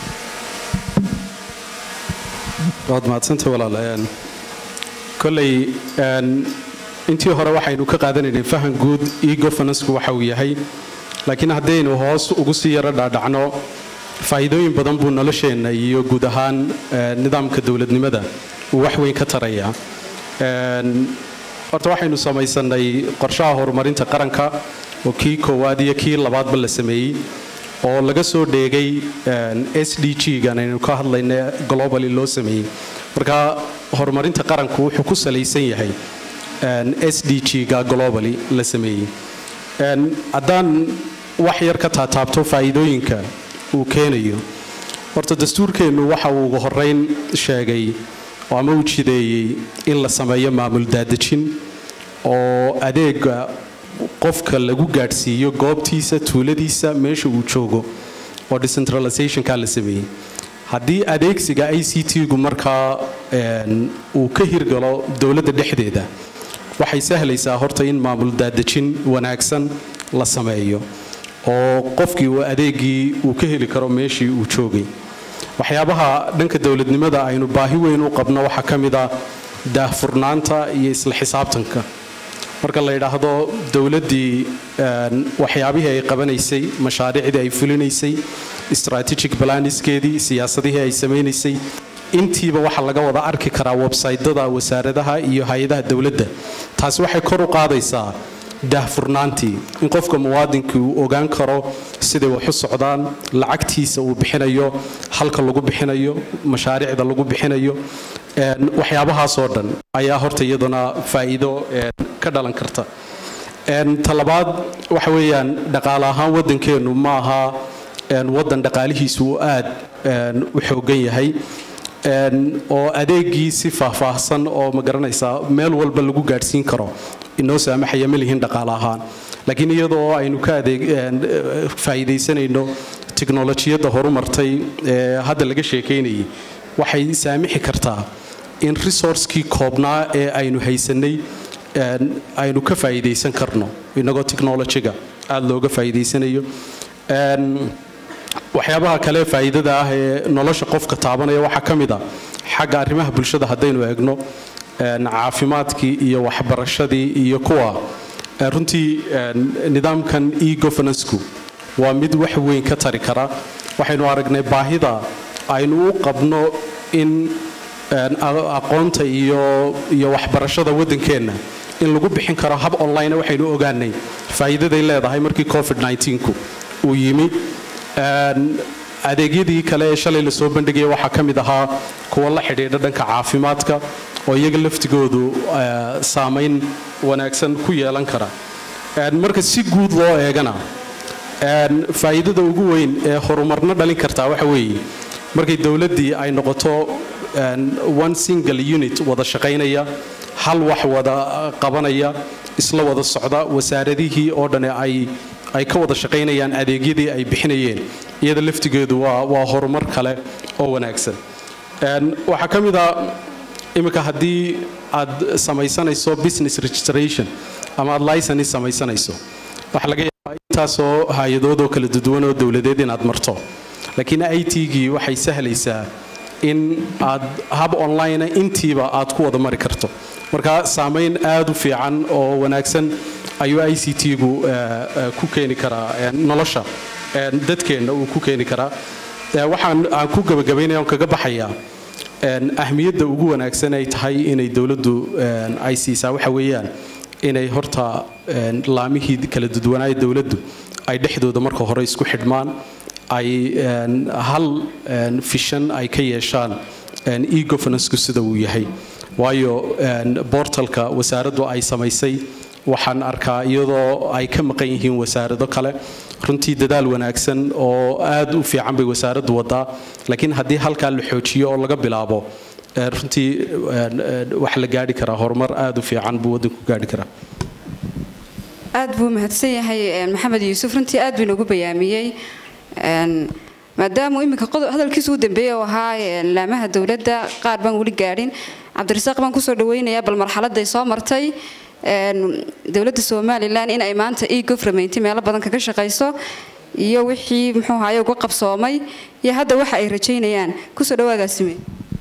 waad mahadsantay walaal koley intii hore waxaynu ka qaadanaynay fahan guud e-governanceku waxa uu yahay laakiin haddaynu hoos ugu sii yaro dhaadhacno faa'iidooyin badan buu nolosheenna iyo guud ahaan nidaamka dowladnimada uu wax weyn ka taraya horta waxaynu samaysanay qorshaha horumarinta qaranka oo kii koowaad iyo kii labaadba la sameeyey oo laga soo dheegay s d g-gan aynu ka hadlayna globally loo sameeyey marka horumarinta qaranku wuxuu ku salaysan yahay s d g-ga globally la sameeyey haddaan wax yar ka taataabto faa'iidooyinka uu keenayo horta dastuurkeennu waxa uu ugu horeyn sheegay oo ama uu jideeyey in la sameeyo maamul daadejin oo adeega qofka lagu gaadhsiiyo goobtiisa tuuladiisa meesha uu joogo oo decentralizationka la sameeyey haddii adeegsiga i c t-gu markaa uu ka hirgalo dowladda dhexdeeda waxay sahlaysaa horta in maamul daadejin wanaagsan la sameeyo oo qofkii uu adeegii uu ka heli karo meeshii uu joogay waxyaabaha dhanka dowladnimada aynu baahi weyn u qabno waxaa ka mid a daahfurnaanta iyo isla xisaabtanka marka la yidhaahdo dowladdii waxyaabihii ay qabanaysay mashaariicdii ay fulinaysay strategic planiskeedii siyaasadihii ay samaynaysay intiiba waxaa laga wada arki karaa websaytyada wasaaradaha iyo hay-adaha dowladda taasi waxay kor u qaadaysaa daahfurnaantii in qofka muwaadinkii uu ogaan karo siday wax u socdaan lacagtiisa uu bixinayo halka lagu bixinayo mashaariicda lagu bixinayo waxyaabahaasoo dhan ayaa horta iyaduna faa'iido ka dhalan karta talabaad waxa weeyaan dhaqaale ahaan waddankeennu ma aha waddan dhaqaalihiisu uu aad u xoogan yahay oo adeegii si faahfaahsan oo ma garanaysaa meel walba lagu gaadhsiin karo inoo saamaxaya ma lihin dhaqaale ahaan laakiin iyadoo aynu ka adeeg faa'iidaysanayno tiknolojiyadda horumartay ee hadda laga sheekaynayay waxay saamixi kartaa in resourcekii koobnaa ee aynu haysanay aynu ka faa'iidaysan karno inagoo technolojiga aada looga faa'iidaysanayo waxyaabaha kale faa'iidada ah ee nolosha qofka taabanaya waxaa ka mid a xagga arrimaha bulshada haddaynu eegno caafimaadkii iyo waxbarashadii iyo kuwa runtii nidaamkan e-governanceku waa mid wax weyn ka tari kara waxaynu aragnay baahida aynu u qabno in aqoonta iyo iyo waxbarashada waddankeenna in lagu bixin karo hab online waxaynu ogaanay faa'iidaday leedahay markii covid 19ku uu yimi adeegyadii kale ee shalay lasoo bandhigaya waxaa ka mid ahaa kuwa la xidhiidha dhanka caafimaadka oo iyaga laftigoodu saamayn wanaagsan ku yeelan kara marka si guud loo eegana faa'iidada ugu weyn ee horumarna dhalin kartaa waxa weeye markay dowladdii ay noqoto one single unit wada shaqaynaya hal wax wada qabanaya isla wada socda wasaaradihii oo dhani ay ay ka wada shaqaynayaan adeegyadii ay bixinayeen iyada laftigeedu waa waa horumar kale oo wanaagsan waxaa ka mid a iminka haddii aad samaysanayso business registration ama aad license samaysanayso waxaa laga yaabaa intaasoo hay-adoodoo kala duwan oo dowladeed inaad marto laakiin i t-gii waxay sahlaysaa in aad hab online intiiba aad ku wada mari karto marka saamayn aad u fiican oo wanaagsan ayuu i c t-gu ku keeni karaa nolosha dadkeenna uu ku keeni karaa waxaan aan ku gabagabaynaya on kaga baxayaa ahmiyadda ugu wanaagsan ay tahay inay dowladdu ay siisaa waxa weeyaan inay horta laamihii kala dudwanaaya dowladdu ay dhexdooda marka hore isku xidhmaan ay hal fishan ay ka yeeshaan e-governanceku sida uu yahay waayo bortalka wasaaraddu ay samaysay waxaan arkaa iyadoo ay ka maqan yihiin wasaarado kale runtii dadaal wanaagsan oo aad u fiican bay wasaaraddu wadaa laakiin haddii halkaa la xoojiyo oo laga bilaabo runtii wax la gaari karaa horumar aad u fiican buu waddanku gaari karaa aad buu mahadsan yahay maxamed yuusuf runtii aad buu inoogu bayaamiyey maadaamuu iminka hadalkiisu u dambeeyey oo ahaa laamaha dowladda qaar baan weli gaadhin cabdirasaaq baan kusoo dhaweynayaa bal marxaladday soo martay dowladda somalilan in ay maanta e government meelo badan kaga shaqayso iyo wixii muxuu ahaye uga qabsoomay iyo hadda waxa ay rajaynayaan kusoo dhawaagaasime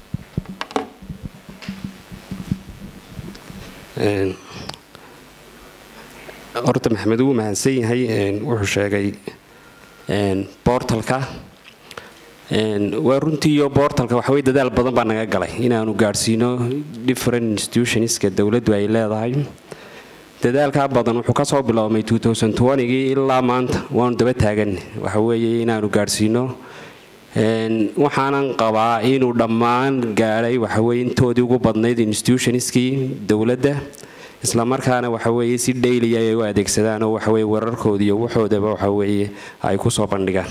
horta maxamed wuu mahadsan yahay wuxuu sheegay bortalka waa runtii iyo bortalka waxawey dadaal badan baa naga galay inaanu gaadhsiino different institutionska dowladdu ay leedahay dadaalkaa badan wuxuu kasoo biloobmay gii ilaa maanta waanu daba taagan waxaweeye inaanu gaadhsiino waxaanan qabaa inuu dhammaan gaadhay waxaweye intoodii ugu badnayd institutionskii dowladda islamarkaana waxaweye si dhayliya ay u adeegsadaan oo waxaweye wararkooda iyo waxoodaba waxaweye ay kusoo bandhigaan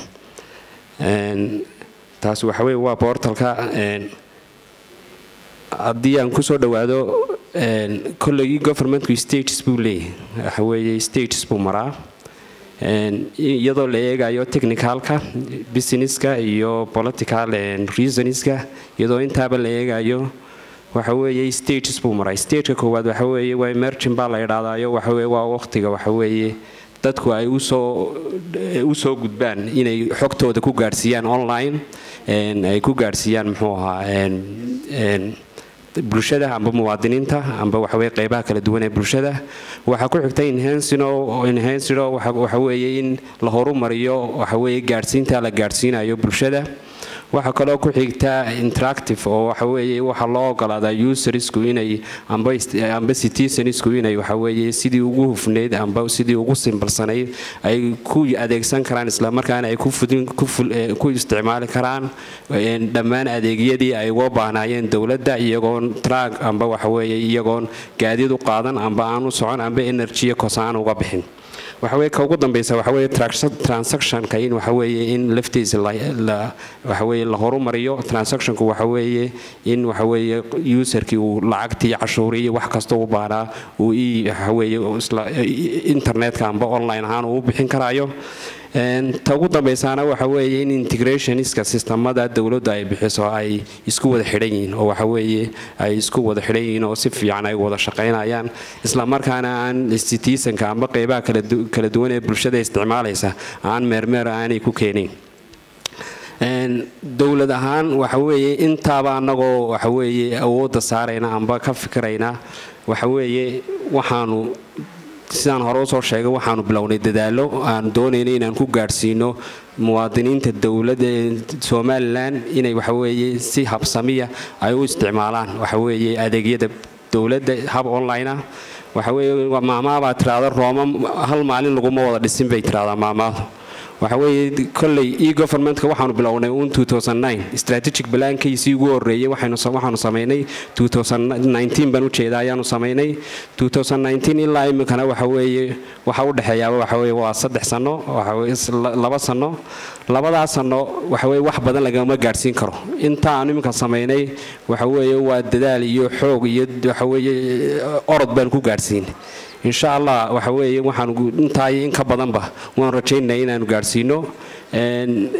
taas waxaweye waa boortalka haddii aan kusoo dhawaado kollegii governmentku stages buu leeyahay waxaweye stages buu maraa iyadoo la eegayo technicalka businesska iyo political reasonska iyadoo intaaba la eegayo waxa weeye stages buu maray stageka koowaad waxa weeye waa emergin baa la idhahdaayo waxa weye waa waqtiga waxa weeye dadku ay usoo usoo gudbaan inay xogtooda ku gaadhsiiyaan online ay ku gaadhsiiyaan muxuu ahaa bulshada amba muwaadiniinta amba waxaweye qeybaha kala duwan ee bulshada waxaa ku xigta enhancino waxa weeye in la horumariyo waxaweye gaadhsiinta la gaadhsiinayo bulshada waxaa kaloo ku xigta interactive oo waxaweye waxaa loo ogolaadaa usersku inay amba citizensku inay waxaweye sidii ugu hufneyd amba sidii ugu simbalsanayd ay ku adeegsan karaan islamarkaana ay ku isticmaali karaan dhammaan adeegyadii ay uga baahnaayeen dowladda iyagoon trag amba waxaweye iyagoon gaadiid u qaadan amba aan u socon amba enerjiya kosaan uga bixin waxaweye ka ugu dambeysa waxaweye transactionka in waxaweye in laftiisa waxaweye la horumariyo transactionku waxaweye in waxaweye userkii uu lacagtii cashuuri iyo wax kasta u baahnaa uu i waxaweye internetka amba online ahaan uu u bixin karayo ta ugu dambeysaana waxa weeye in integrationska sistamada dowladdu ay bixiso ay isku wada xidhan yihiin oo waxaweeye ay isku wada xidhan yihiin oo si fiican ay wada shaqaynayaan islamarkaana aan citizenka amba qeybaha kala duwan ee bulshada isticmaalaysa aan meermeer aanay ku keenin dowlad ahaan waxaweeye intaaba anagoo waxaweeye awoodda saarayna amba ka fikirayna waxaweeye waxaanu sidaan hore usoo sheegay waxaanu bilownay dadaalo aan doonayna inaan ku gaadhsiino muwaadiniinta dowladda somalilan inay waxaweeye si habsamiya ay u isticmaalaan waxaweeye adeegyada dowladda hab online ah waxaweeye maamaabaa tiraada rooma hal maalin laguma wada dhisin bay tiraahdaa maamaadu waxaweeye kolley e governmentka waxaanu bilownay un strategic balaankiisii ugu horeeyey waxaanu samaynay baan ujeeda ayaanu samaynay ilaa iminkana waxaweeye waxa u dhexeeyaaba waxaweye waa saddex sano laba sano labadaas sano waxaweye wax badan lagama gaadhsiin karo inta aanu iminka samaynay waxaweeye waa dadaal iyo xoog iyo waxaweeye orod baan ku gaadhsiinay insha allah waxa weeye waxaan intaay in ka badanba waan rajaynaya inaanu gaadhsiino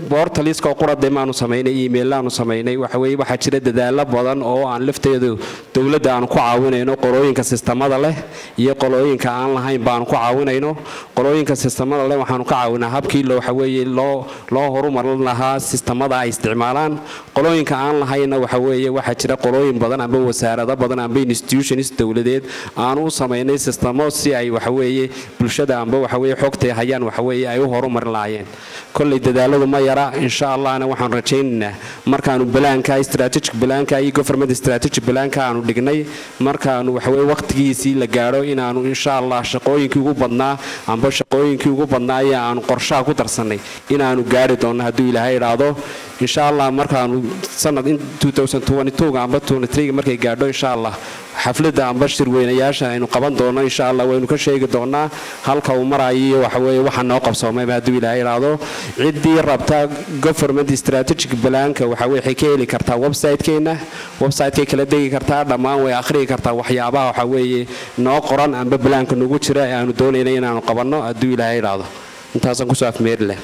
bortaliska qurade maanu samaynay email-aanu samaynay waxa weeye waxaa jira dadaalo badan oo aan lafteedu dowladda aanu ku caawinayno qolooyinka sistamada leh iyo qolooyinka aan lahayn baanu ku caawinayno qolooyinka sistamada leh waxaanu ka caawinaa habkii waxa weeye loo loo horumarin lahaa sistamada ay isticmaalaan qolooyinka aan lahaynna waxa weeye waxaa jira qolooyin badan amba wasaarado badan amba institutions dowladeed aanu u samaynay sistamo si ay waxa weeye bulshada amba waxa weeye xogtay hayaan waxa weeye ay u horumarin lahaayeen kolley dadaaladu ma yara insha allahna waxaan rajaynaynaa markaanu balaanka strategic balaanka iyo government strategic balaanka aanu dhignay markaanu waxa weeye waqtigiisii la gaadho inaanu insha allah shaqooyinkii ugu badnaa amba shaqooyinkii ugu badnaa ee aanu qorshaha ku darsanay inaanu gaari doonno hadduu ilaahay idhaahdo insha allah markaanu sanad amba markay gaadho insha allah xafladda amba shirweynayaasha aynu qaban doono insha allah waynu ka sheegi doonaa halka uu marayo iyo waxaweye waxa noo qabsoomayba hadduu ilaahay idhaahdo ciddii rabta government strategic balaanka waxa waxay ka heli kartaa website-keena website-kay kala degi kartaa dhammaan way akhriyi kartaa waxyaabaha waxa weeye noo qoran amba balaanka nagu jira ee aanu doonayna inaanu qabanno hadduu ilaahay idhaahdo intaasaan kusoo afmeeri leh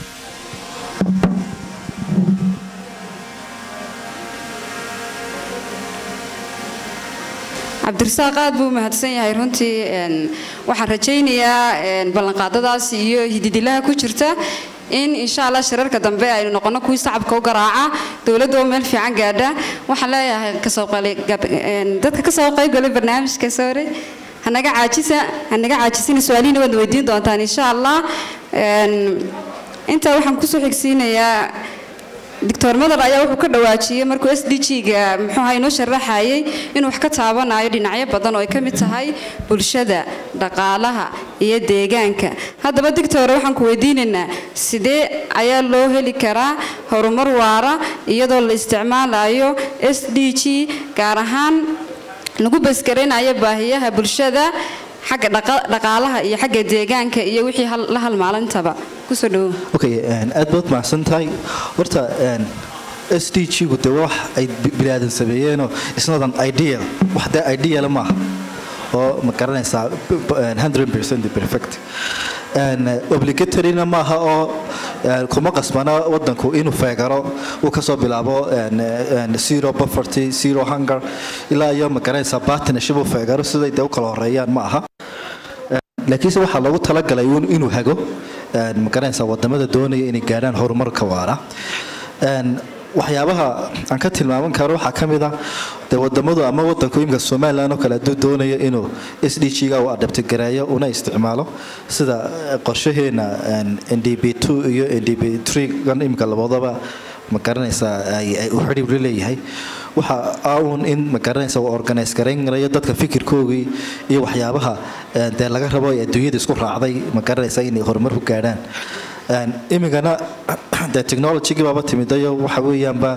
cabdirasaaq aad buu mahadsan yahay runtii waxaan rajaynayaa ballanqaadadaas iyo hididilaha ku jirta in insha allah shirarka dambe aynu noqono kuwii sacabka u garaaca dowladda oo meel fiican gaadha waxaan leeyahay dadka kasoo qaybgalay barnaamijka sore hanaga caajisa hanaga caajisina su-aalihiina waad weydiin doontaan insha allah intaa waxaan kusoo xigsiinayaa doctor madar ayaa wuxuu ka dhawaajiyey markuu s d g-ga muxuuha inoo sharaxayay inuu wax ka taabanayo dhinacyo badan oo ay ka mid tahay bulshada dhaqaalaha iyo deegaanka haddaba dictor waxaan ku weydiinaynaa sidee ayaa loo heli karaa horumar waara iyadoo la isticmaalayo s d g gaar ahaan lagu basgaraynayo baahiyaha bulshada xagga dhaqaalaha iyo xagga deegaanka iyo wixii la halmaalintaba kusoo dhawo okay aad baad mahadsan tahay horta s d g-gu dee wax ay biniaadan sameeyeenoo isnadan ideal wax dee ideal maaha oo ma garanaysaa 100% perfect obligatoryna maaha oo kuma qasbana wadanku inuu feegaro uu kasoo bilaabo zero poverty zero hunger ilaa iyo ma garanaysaa partnership uu feegaro siday dee u kala horeeyaan ma aha laakiinse waxaa loogu talagalay inuu hago ma garanaysaa wadamada doonaya inay gaadhaan horumarka waara waxyaabaha aan ka tilmaaman karo waxaa ka mid ah dee wadamadu ama wadanku imika somalilan oo kale hadduu doonayo inuu s d g ga uu adabtigareeyo una isticmaalo sida qorshaheena n d b two iyo n d b three gan imika labadaba ma garanaysaa uu xidhiir leeyahay waxa aun in ma garanaysa uu organise garaynarayo dadka fikirkoogii iyo waxyaabaha dee laga rabo ee adduunyada isku raacday ma garanaysa inay horumar ku gaadhaan imigana de technologygii baaba timidayo waxa weeyaanba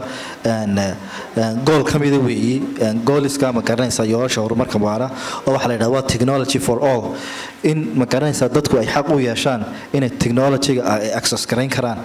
gool ka mida weeyi gooliska ma garanaysaa yoolasha horumarka waara oo waxaa la yidhahda waa technology for all in ma garanaysaa dadku ay xaq u yeeshaan inay technologyga ay access garayn karaan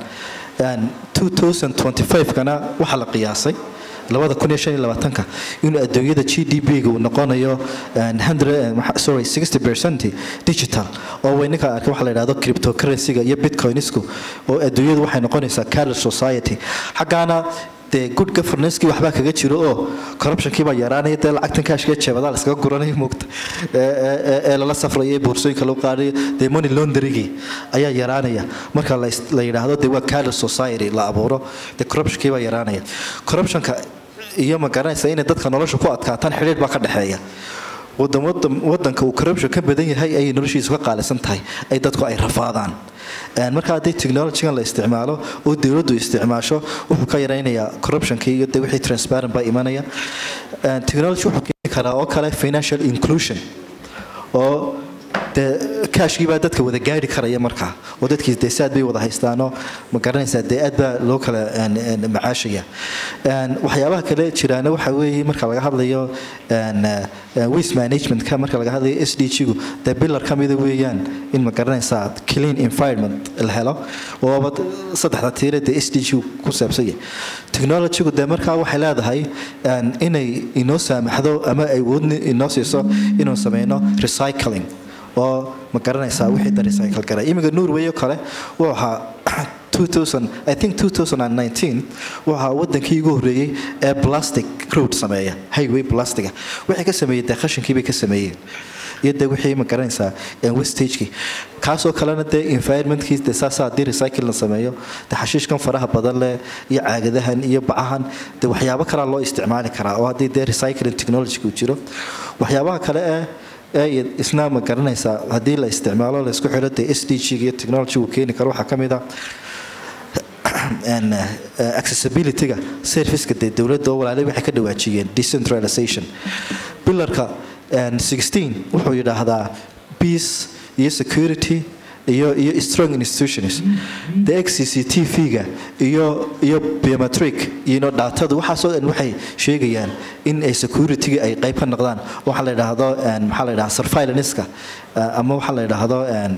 2025kana waxaa la qiyaasay labada kun iyo shan iyo labaatanka inuu adduunyada g d p-ga uu noqonayo sorry sixty percent digital oo wayninka arkay waxa la yidhahdo cryptocurrency-ga iyo bitcoinisku oo adduunyadu waxay noqonaysaa carrier society xaggaana dee good governance-kii waxbaa kaga jiro oo corruption-kii baa yaraanaya dee lacagtan kaashkiya jeebadaa la iskaga guranaya muugta ee lala safrayo ee boorsooyinka lagu qaadayo dee money launderygii ayaa yaraanaya marka la yidhaahdo dee waa carrier society la abuuro dee corruption-kii baa yaraanaya corruptionka iyo ma garanaysa inay dadka nolosha ku adkaataan xidhiir baa ka dhexeeya wadanka uu corruption ka badan yahay ayay noloshiisu ka qaalisan tahay ay dadku ay rafaadaan marka haddii technologygan la isticmaalo oo dowladdu isticmaasho wuxuu ka yaraynayaa corruptionkii iyo de wixii transparent baa imanaya technology wuxuu keeni karaa oo kale financial inclusion oo dee kaashkii baa dadka wada gaari karaya markaa oo dadkii dee saad bay wada haystaanoo ma garanaysaa dee aad baa loo kala macaashaya waxyaabaha kale jiraana waxa weeye marka laga hadlayo waste managementka marka laga hadlayo s d g-gu dee bilar ka mida weeyaan in ma garanaysaa clean environment la helo ooba saddexda tiire dee s d g ku saabsanya technologygu dee markaa waxay leedahay inay inoo saamaxdo ama ay woodni inoo siiso inuu sameyno recycling oo ma garanaysaa wixii da recycle garay iminka norway oo kale wuu ahaa 2000 i think 2019 waxaa wadankii ugu horreeyey ee plastic road sameeya highway plastiga waxay ka sameeyeen dee khashinkii bay ka sameeyeen iyo dee wixii ma garanaysaa westagekii kaasoo kalena dee environmentkii dee saasaa haddii recycle la sameeyo dee xashiishkan faraha badan leh iyo caagadahan iyo bacahan dee waxyaabo kalaa loo isticmaali karaa oo haddii dee recycling technology uu jiro waxyaabaha kale ee ee isna ma garanaysaa haddii la isticmaalo la isku xidho dee s d g iyo technology uu keeni karo waxaa ka mid ah accessibility-ga serviceka dee dowladda oo walaalay waxay ka dhawaajiyeen decentralization bilarka 16 wuxuu yidhaahdaa peace iyo security iyo iyo strong institutions the xcctv-ga iyo iyo biometric iyo datadu waxaasoo dhan waxay sheegayaan in ay security-ga ay qayb ka noqdaan waxaa la yidhaahdo maxaa la yidhahdaa surveillance-ka ama waxaa la yidhaahdo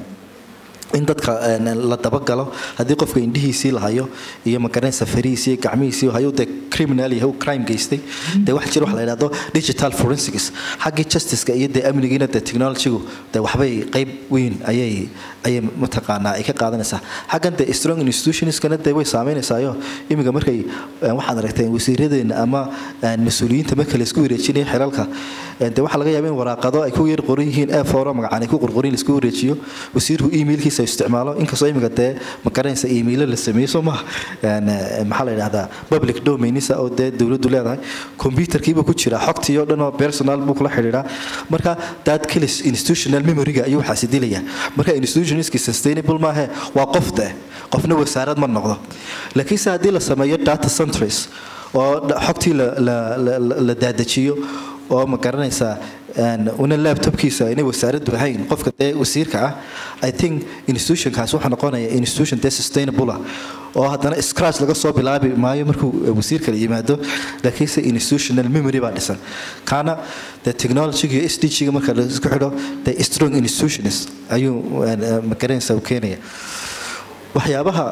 in dadka la dabagalo haddii qofka indhihiisii lahayo iyo magaranaysa farihiisii iyo gacmihiisii hayo dee criminal yahay crime geystay dee waxa jira waxa la yidhahdo digital forensics xaggii justiceka iyo dee amnigiina dee technologygu dee waxbay qayb weyn ayay ayay mataqaanaa ay ka qaadanaysaa xaggan dee strong institutionskana dee way saameynaysayo imiga markay waxaad aragteen wasiiradeena ama mas-uuliyiinta marka laisku wareejinaya xilalka dee waxaa laga yaaba in waraaqado ay ku yar qoran yihiin ee fooro magacaan ay ku qorqorin laisku wareejiyo wasiirku emailkiisa isticmaalo inkastoo imiga dee ma garanaysa emailo la sameeyo soo maha maxaa la yidhahdaa public domainisa oo dee dowladdu leedahay computerkiiba ku jira xogtii oo dhan oo personal buu kula xidhiidhaa marka dad kilis institutional memoryga ayuu waxaasi dilaya marka institutionski sustainable maahe waa qof dee qofna wasaarad ma noqdo laakiinse haddii la sameeyo data centers oo xogtii la daadajiyo oo ma garanaysaa una laptopkiisa inay wasaaraddu ahayn qofka dee wasiirka ah i think institutionkaas wuxuu noqonaya institution dee sustainable ah oo haddana scratch laga soo bilaabi maayo markuu wasiirka la yimaado laakiinse institutional memory baa dhisan kaana dee technologyga iyo s d g-ga marka la isku xidho dee strong institutions ayuu ma garanaysaa u keenaya waxyaabaha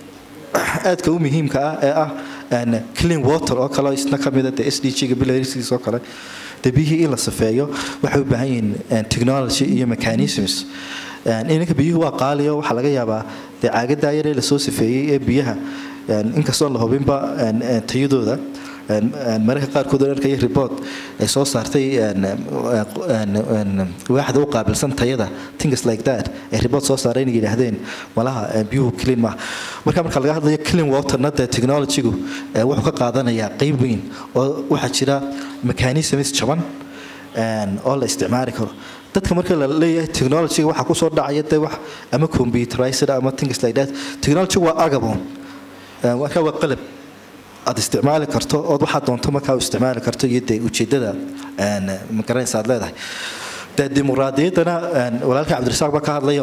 aadka u muhiimka ah ee ah clean water oo kale isna ka mida dee s d g-ga bilarskiis oo kale dee biyihii in la safeeyo waxay u baahan yihiin technology iyo mechanisms ininka biyuhu waa qaaliyo waxaa laga yaabaa dee caagadaa yaree lasoo safeeyey ee biyaha inkastoon la hubinba tayadooda mararka qaarkood oo arkaya report ay soo saartay waaxda u qaabilsan tayada things like that ay report soo saaray inay yidhaahdeen malaha biyuhu clean maaha marka marka laga hadlayo clean waterna dee technologygu wuxuu ka qaadanayaa qeyb weyn oo waxaa jira mechanisms jaban oo la isticmaali karo dadka marka la leeyahay technologyga waxaa kusoo dhacaya dee wax ama computerized ama things like that technology waa agabon marka waa qalab aad isticmaali karto ood waxaa doonto markaa u isticmaali karto iyo dee ujeedada magaranaysa aad leedahay dee dimuqraadiyaddana walaalka cabdirasaaq baa ka hadlayo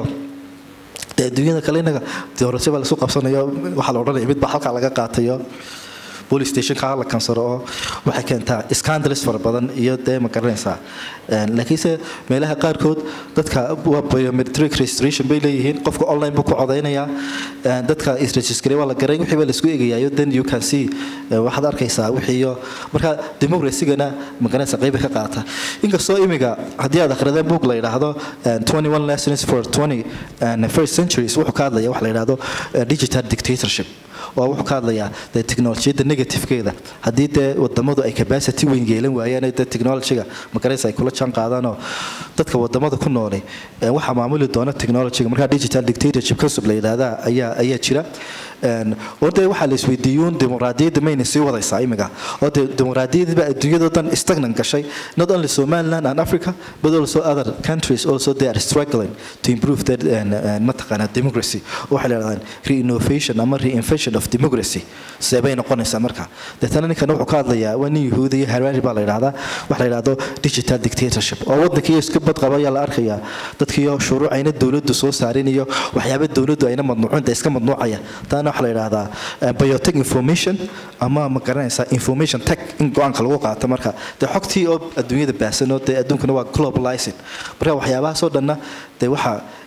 dee adduunyada kale inaga doorasho baa lasu qabsanayo waxaa la odhanaya mid baa halkaa laga qaatayo police stationka la kansaro oo waxay keentaa scandalous fara badan iyo dee ma garanaysaa laakiinse meelaha qaarkood dadka waa biometric registration bay leeyihiin qofka online buu ku codaynayaa dadka isregistrey waa la garay wixii baa laisku egayayo then you can see waxaad arkaysaa wixiiyo marka democracygana ma garanaysaa qeyba ka qaata inkastoo imiga haddii aad akhrideen book la yidhaahdo 21 lessons for 20 first centuries wuxuu ka hadlaya wax la yidhaahdo digital dictatorship waa wuxuu ka hadlayaa dee technolojiyadda negativekeeda haddii dee wadamadu ay capacity weyn yeelan waayaan dee technologyga magaraysa ay kula jaan qaadaanoo dadka wadamada ku noolay waxaa maamuli doona technologyga markaa digital dictatorship concept la yidhaahdaa ayaa ayaa jira oo dee waxaa la isweydiiyuun dimuqraadiyadda mayna sii wadaysaa imiga oo dee dimuqraadiyadda baa adduunyadoo dhan stagnan gashay not only somaliland and africa but also other countries also they are struggling to improve their mataqaanaa democracy waxay la yidhahdaan reinnovation ama reinvention of democracy see bay noqonaysaa marka deetana ninkan wuxuu ka hadlayaa waa nin yahuudi iyo harari baa la yidhahdaa waxa la yidhahdo digital dictatorship oo waddankii iska badqaba ayaa la arkayaa dadkiiyo shuruuc ayna dowladdu soo saarin iyo waxyaaba dowladdu ayna madnuucinta iska madnuucaya taana waxaa la yidhahdaa biotech information ama ma garanaysaa information tech in go-aanka lagu qaato marka dee xogtii oo adduunyada baahsan oo dee adduunkana waa globalizing marka waxyaabahaasoo dhanna dee waxaa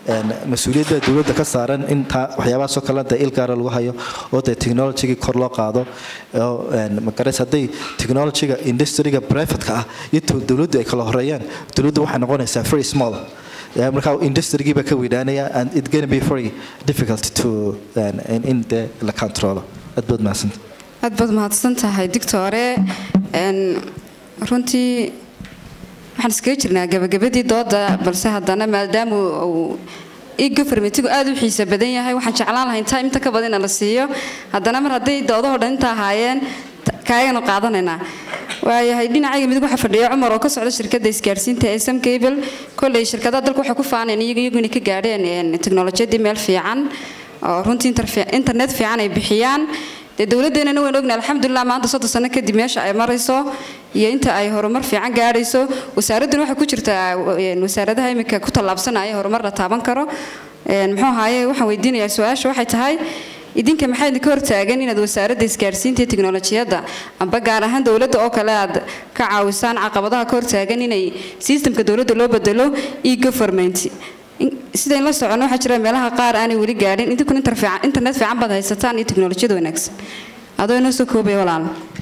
een, mas-uuliyad baa dowladda ka saaran in taa waxyaabahaasoo kale dee il gaara lagu hayo oo dee technologygii kor loo qaado oo een, magaras hadday technologyga industriga privateka ah iyo to- dowladdu ay kala horeeyaan dowladdu waxay noqonaysaa very small Yeah, marka industrigii baa ka weynaanaya and it gonna be very difficult to een, in, in de la controlo aad baad mahadsanta aad baad mahadsan tahay dictore Een, runtii waxaan iskaga jirnaa gabagabadii dooda balse haddana maadaama uu e-governmentigu aad u xiisa badan yahay waxaan jeclaan lahay intaa inta ka badan in la siiyo haddana mar hadday doodahoo dhan inta ahaayeen ta- kaaganu qaadanaynaa waayahay dhinacayga midig waxaa fadhiya cumar oo ka socda shirkadda isgaarsiinta ee sam cable kolley shirkadaha dalka waxay ku faaneen iyaga iyagu inay ka gaadheen een, teknolojiyadii meel fiican oo runtii interfe- internet fiican ay bixiyaan dee dowladdeennana waynu ognahay alxamdulilah maanta soddon sano kadib meesha ay marayso iyo inta ay horumar fiican gaadhayso wasaaradduna waxay ku jirtaa een, wasaaradaha iminka ku tallaabsanaya horumar la taaban karo Een, muxuu ahaaye waxaan weydiinayaa su-aasha waxay tahay idinka maxaa idinka hortaagan inaad wasaaradda isgaarsiinta iyo tiknolojiyadda amba gaar ahaan dowladda oo kale aad ka caawisaan caqabadaha ka hortaagan inay sistamka dowladda loo bedelo e-government In- sidayn la socono waxaa jira meelaha qaar aanay weli gaadhin idinkuna inter fiican- internet fiican baad haysataan iyo tiknolojiyada wanaagsan adoo inoo soo koobaya walaal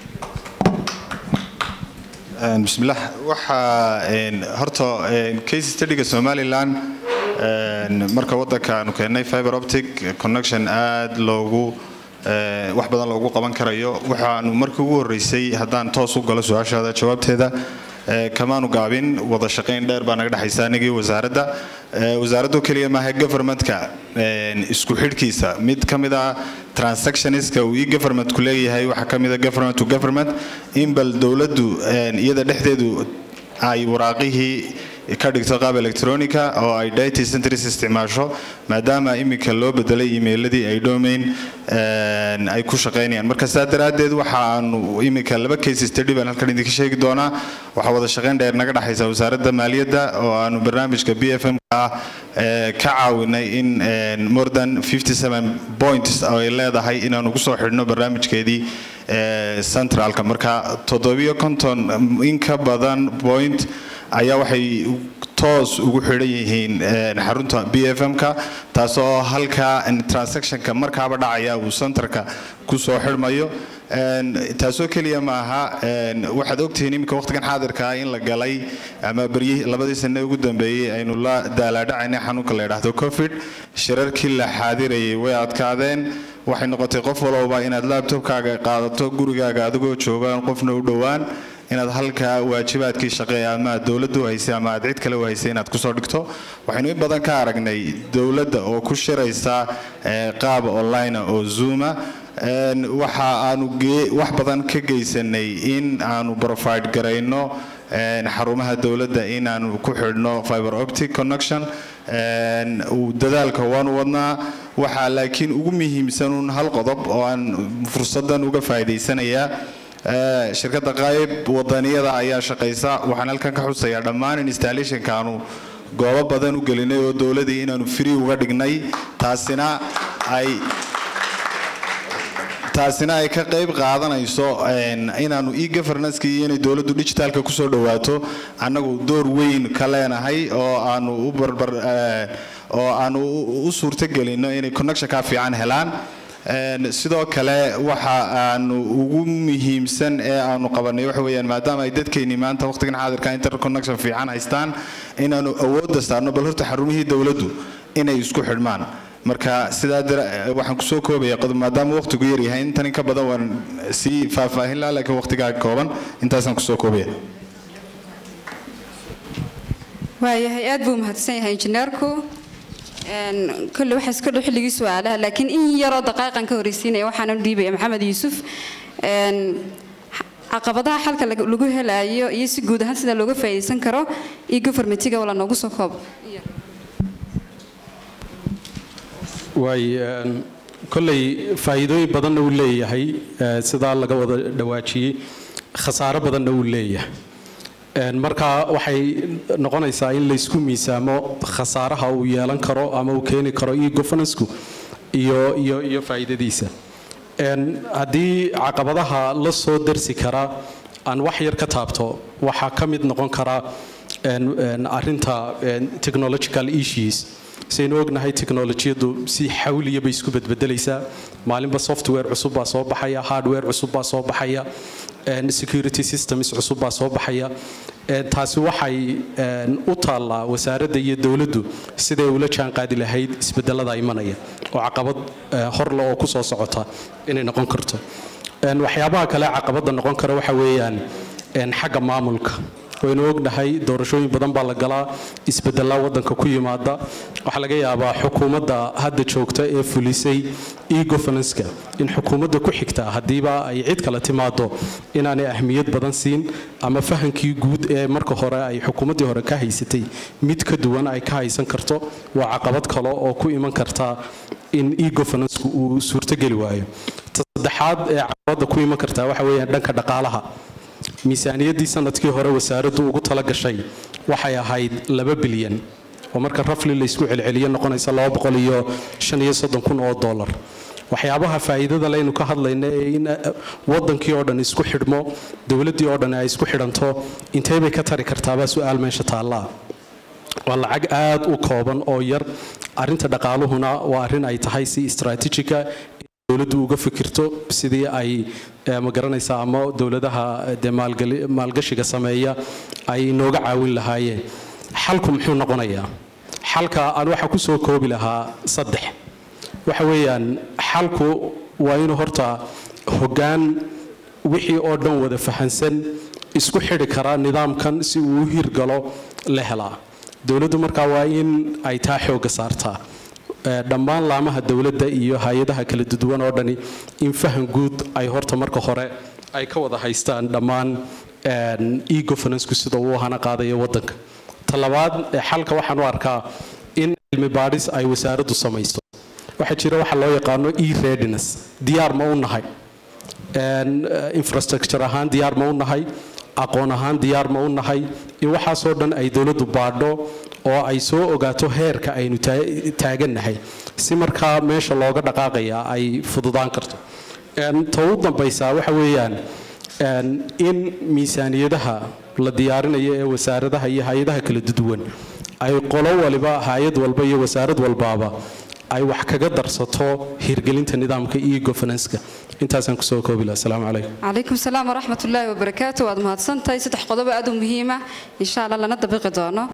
Een, bismillaah waxaa een, horta een, case studyga somalilan een, marka wadanka aanu keennay fiber optic connection aad loogu ee, wax badan loogu qaban karayo waxaanu markii ugu horeysay haddaan toos u galo su-aashaada jawaabteeda ee, kamaanu gaabin wada shaqayn dheer baa naga dhexaysa anigii wasaaradda Ee, wasaaraddu keliya maaha governmentka een, isku xidhkiisa mid ka mid ah transactionska uu e-governmentku leeyahay waxaa ka mid ah government to government in bal dowladdu een, iyada dhexdeedu ay waraaqihii ka dhigto qaab electronica oo ay data centers isticmaasho maadaama iminka loo bedelay emailadii ay domain een, ay ku shaqaynayaan marka saa daraaddeed waxa aanu iminka laba case study baan halkan idinka sheegi doonaa waxaa wada shaqayn dheer naga dhexaysa wasaaradda maaliyadda oo aanu barnaamijka b f m ah ee, ka caawinay in een, more than 57 points oo ay leedahay inaanu ku soo xidhno barnaamijkeedii ee, centralka marka toddobiyo konton in ka badan point ayaa waxay toos ugu xidhan yihiin een, xarunta b f m-ka taasoo halka een, transactionka markaaba dhacaya uu centerka ku soo xidhmayo Een, taasoo keliya ma aha een, waxaad ogtihiin iminka waqtigan xaadirka ah in la galay ama beryihii labadii sane ugu dambeeyey aynu la daalaadhacaynay xanuunka la yidhaahdo covid shirarkii la xaadirayay way adkaadeen waxay noqotay qof walowba inaad laabtobkaaga qaadato gurigaaga adigoo joogaan qofna u dhowaan inaad halkaa waajibaadkii shaqeeya ama aad dowladda u haysay ama aad cid kale u haysay inaad kusoo dhigto waxaynu in badan ka aragnay dowladda oo ku shiraysa ee, qaab online oo zooma Een, waxa aanu gee- wax badan ka geysanay in aanu provide garayno een, xarumaha dowladda in aanu ku xidhno fiber optic connection Een, uu dadaalka waanu wadnaa waxaa laakiin ugu muhiimsanuun hal qodob oo aan fursadan uga faa'iidaysanayaa Ee, shirkadda qayb wadaniyada ayaa shaqaysa waxaan halkan ka xusayaa dhammaan installationka aanu goobo badan u gelinay oo dowladii inaanu free uga dhignay taasina ay taasina ay ka qayb qaadanayso een, inaanu e-governance-ki iyo inay dowladdu digitalka kusoo dhawaato annagu door weyn ka leenahay oo aanu u barbar ee, oo aanu u- u suurtagelino inay connectionka fiican helaan Een, sidoo kale waxa aanu ugu muhiimsan ee aanu qabanay waxa weeyaan maadaama ay dadkeennii maanta waqtigan xaadirka internet connection fiican haystaan inaanu awoodda saarno bal horta xarumihii dowladdu inay isku xidhmaan marka sidaa dara- waxaan kusoo koobaya qodob maadaama waqtigu yar yahay intan in ka badan waan sii faahfaahin lahaa laakiin waqtigaa kooban intaasaan kusoo koobaya waayahay aad buu mahadsan yahay injineerku Een, kolle waxaa iska dhow xilligii su-aalaha laakiin in yaroo daqaaqan ka horeysiinaya waxaana dhiibaya maxamed yuusuf Een, caqabadaha xalka lagu lagu helayo iyo si guud ahaan sida looga faa'iidaysan karo iyo governmentiga wala noogu soo koob waay een, kolley faa'iidooyin badanna uu leeyahay ee, sidaa laga wada dhawaajiyey khasaaro badanna uu leeyahay Een, marka waxay noqonaysaa in laysku miisaamo khasaaraha uu yeelan karo ama uu keeni karo iyo governance-ku iyo iyo iyo faa'iidadiisa Een, haddii caqabadaha la soo darsi kara aan wax yar ka taabto waxaa ka mid noqon kara arinta technological issues saynu ognahay technolojiyadu si xawliya bay isku bedbedelaysaa maalinba software cusub baa soo baxaya hardware cusub baa soo baxaya security systems cusub baa soo baxaya taasi waxay u taallaa wasaaradda iyo dowladdu siday ula jaanqaadi lahayd isbedelada imanaya oo caqabad horle oo ku soo socota inay noqon karto waxyaabaha kale caqabadda noqon kara waxa weeyaan xagga maamulka waynu ognahay doorashooyin badan baa la galaa isbedelaa wadanka ku yimaada waxaa laga yaabaa xukuumadda hadda joogta ee fulisay egovernanska in xukuumadda ku xigta haddiiba ay cid kale timaado inaanay ahmiyad badan siin ama fahankii guud ee marka hore ay xukuumaddii hore ka haysatay mid ka duwan ay ka haysan karto waa caqabad kale oo ku iman karta in egovernansku uu suurtogeli waayo ta saddexaad ee caqabadda ku iman karta waxa weeyaan dhanka dhaqaalaha miisaaniyaddii sanadkii hore wasaaraddu ugu tala gashay waxay ahayd laba bilyan oo marka rafli laysku celceliyo noqonaysa kun oo dolar waxyaabaha faa'iidada leynu ka hadlayna ee in wadankii oo dhan isku xidhmo dowladdii oo dhan ay isku xidhanto intee bay ka tari kartaabaa su-aal meesha taallaa waa lacag aad u kooban oo yar arinta dhaqaaluhuna waa arrin ay tahay si istraatijiga dowladdu uga fikirto sidii ay magaranaysaa ama dowladaha de maalgashiga sameeya ay inooga caawin lahaayeen xalku muxuu noqonayaa xalka aan waxa ku soo koobi lahaa saddex waxa weeyaan xalku waa inuu horta hoggaan wixii oo dhan wada fahansan isku xidhi kara nidaamkan si uu u hirgalo la helaa dowladdu markaa waa in ay taa xooga saartaa dhammaan laamaha dowladda iyo hay-adaha kala duwan oo dhani in fahan guud ay horta marka hore ay ka wada haystaan dhammaan egovernanceku sida uu hana qaadayo wadanka talabaad xalka waxaan u arkaa in cilmi baadhis ay wasaaraddu samayso waxaa jira waxa loo yaqaano e readiness diyaar ma u nahay infrastructure ahaan diyaar ma u nahay aqoon ahaan diyaar ma u nahay in waxaasoo dhan ay dowladdu baadho oo ay soo ogaato heerka aynu taagannahay si markaa meesha looga dhaqaaqaya ay fududaan karto ta u dambaysaa waxa weeyaan in miisaaniyadaha la diyaarinayo ee wasaaradaha iyo hay-adaha kala duwan ay qolo waliba hay-ad walba iyo wasaarad walbaaba ay wax kaga darsato hirgelinta nidaamka iyo governanska intaasaan kusoo koobi laha asalaamu calaykum calaykum salaam waraxmat ullaahi wabarakaatu waad mahadsantahay saddex qodob aad u muhiima insha allah lana dabiqi doono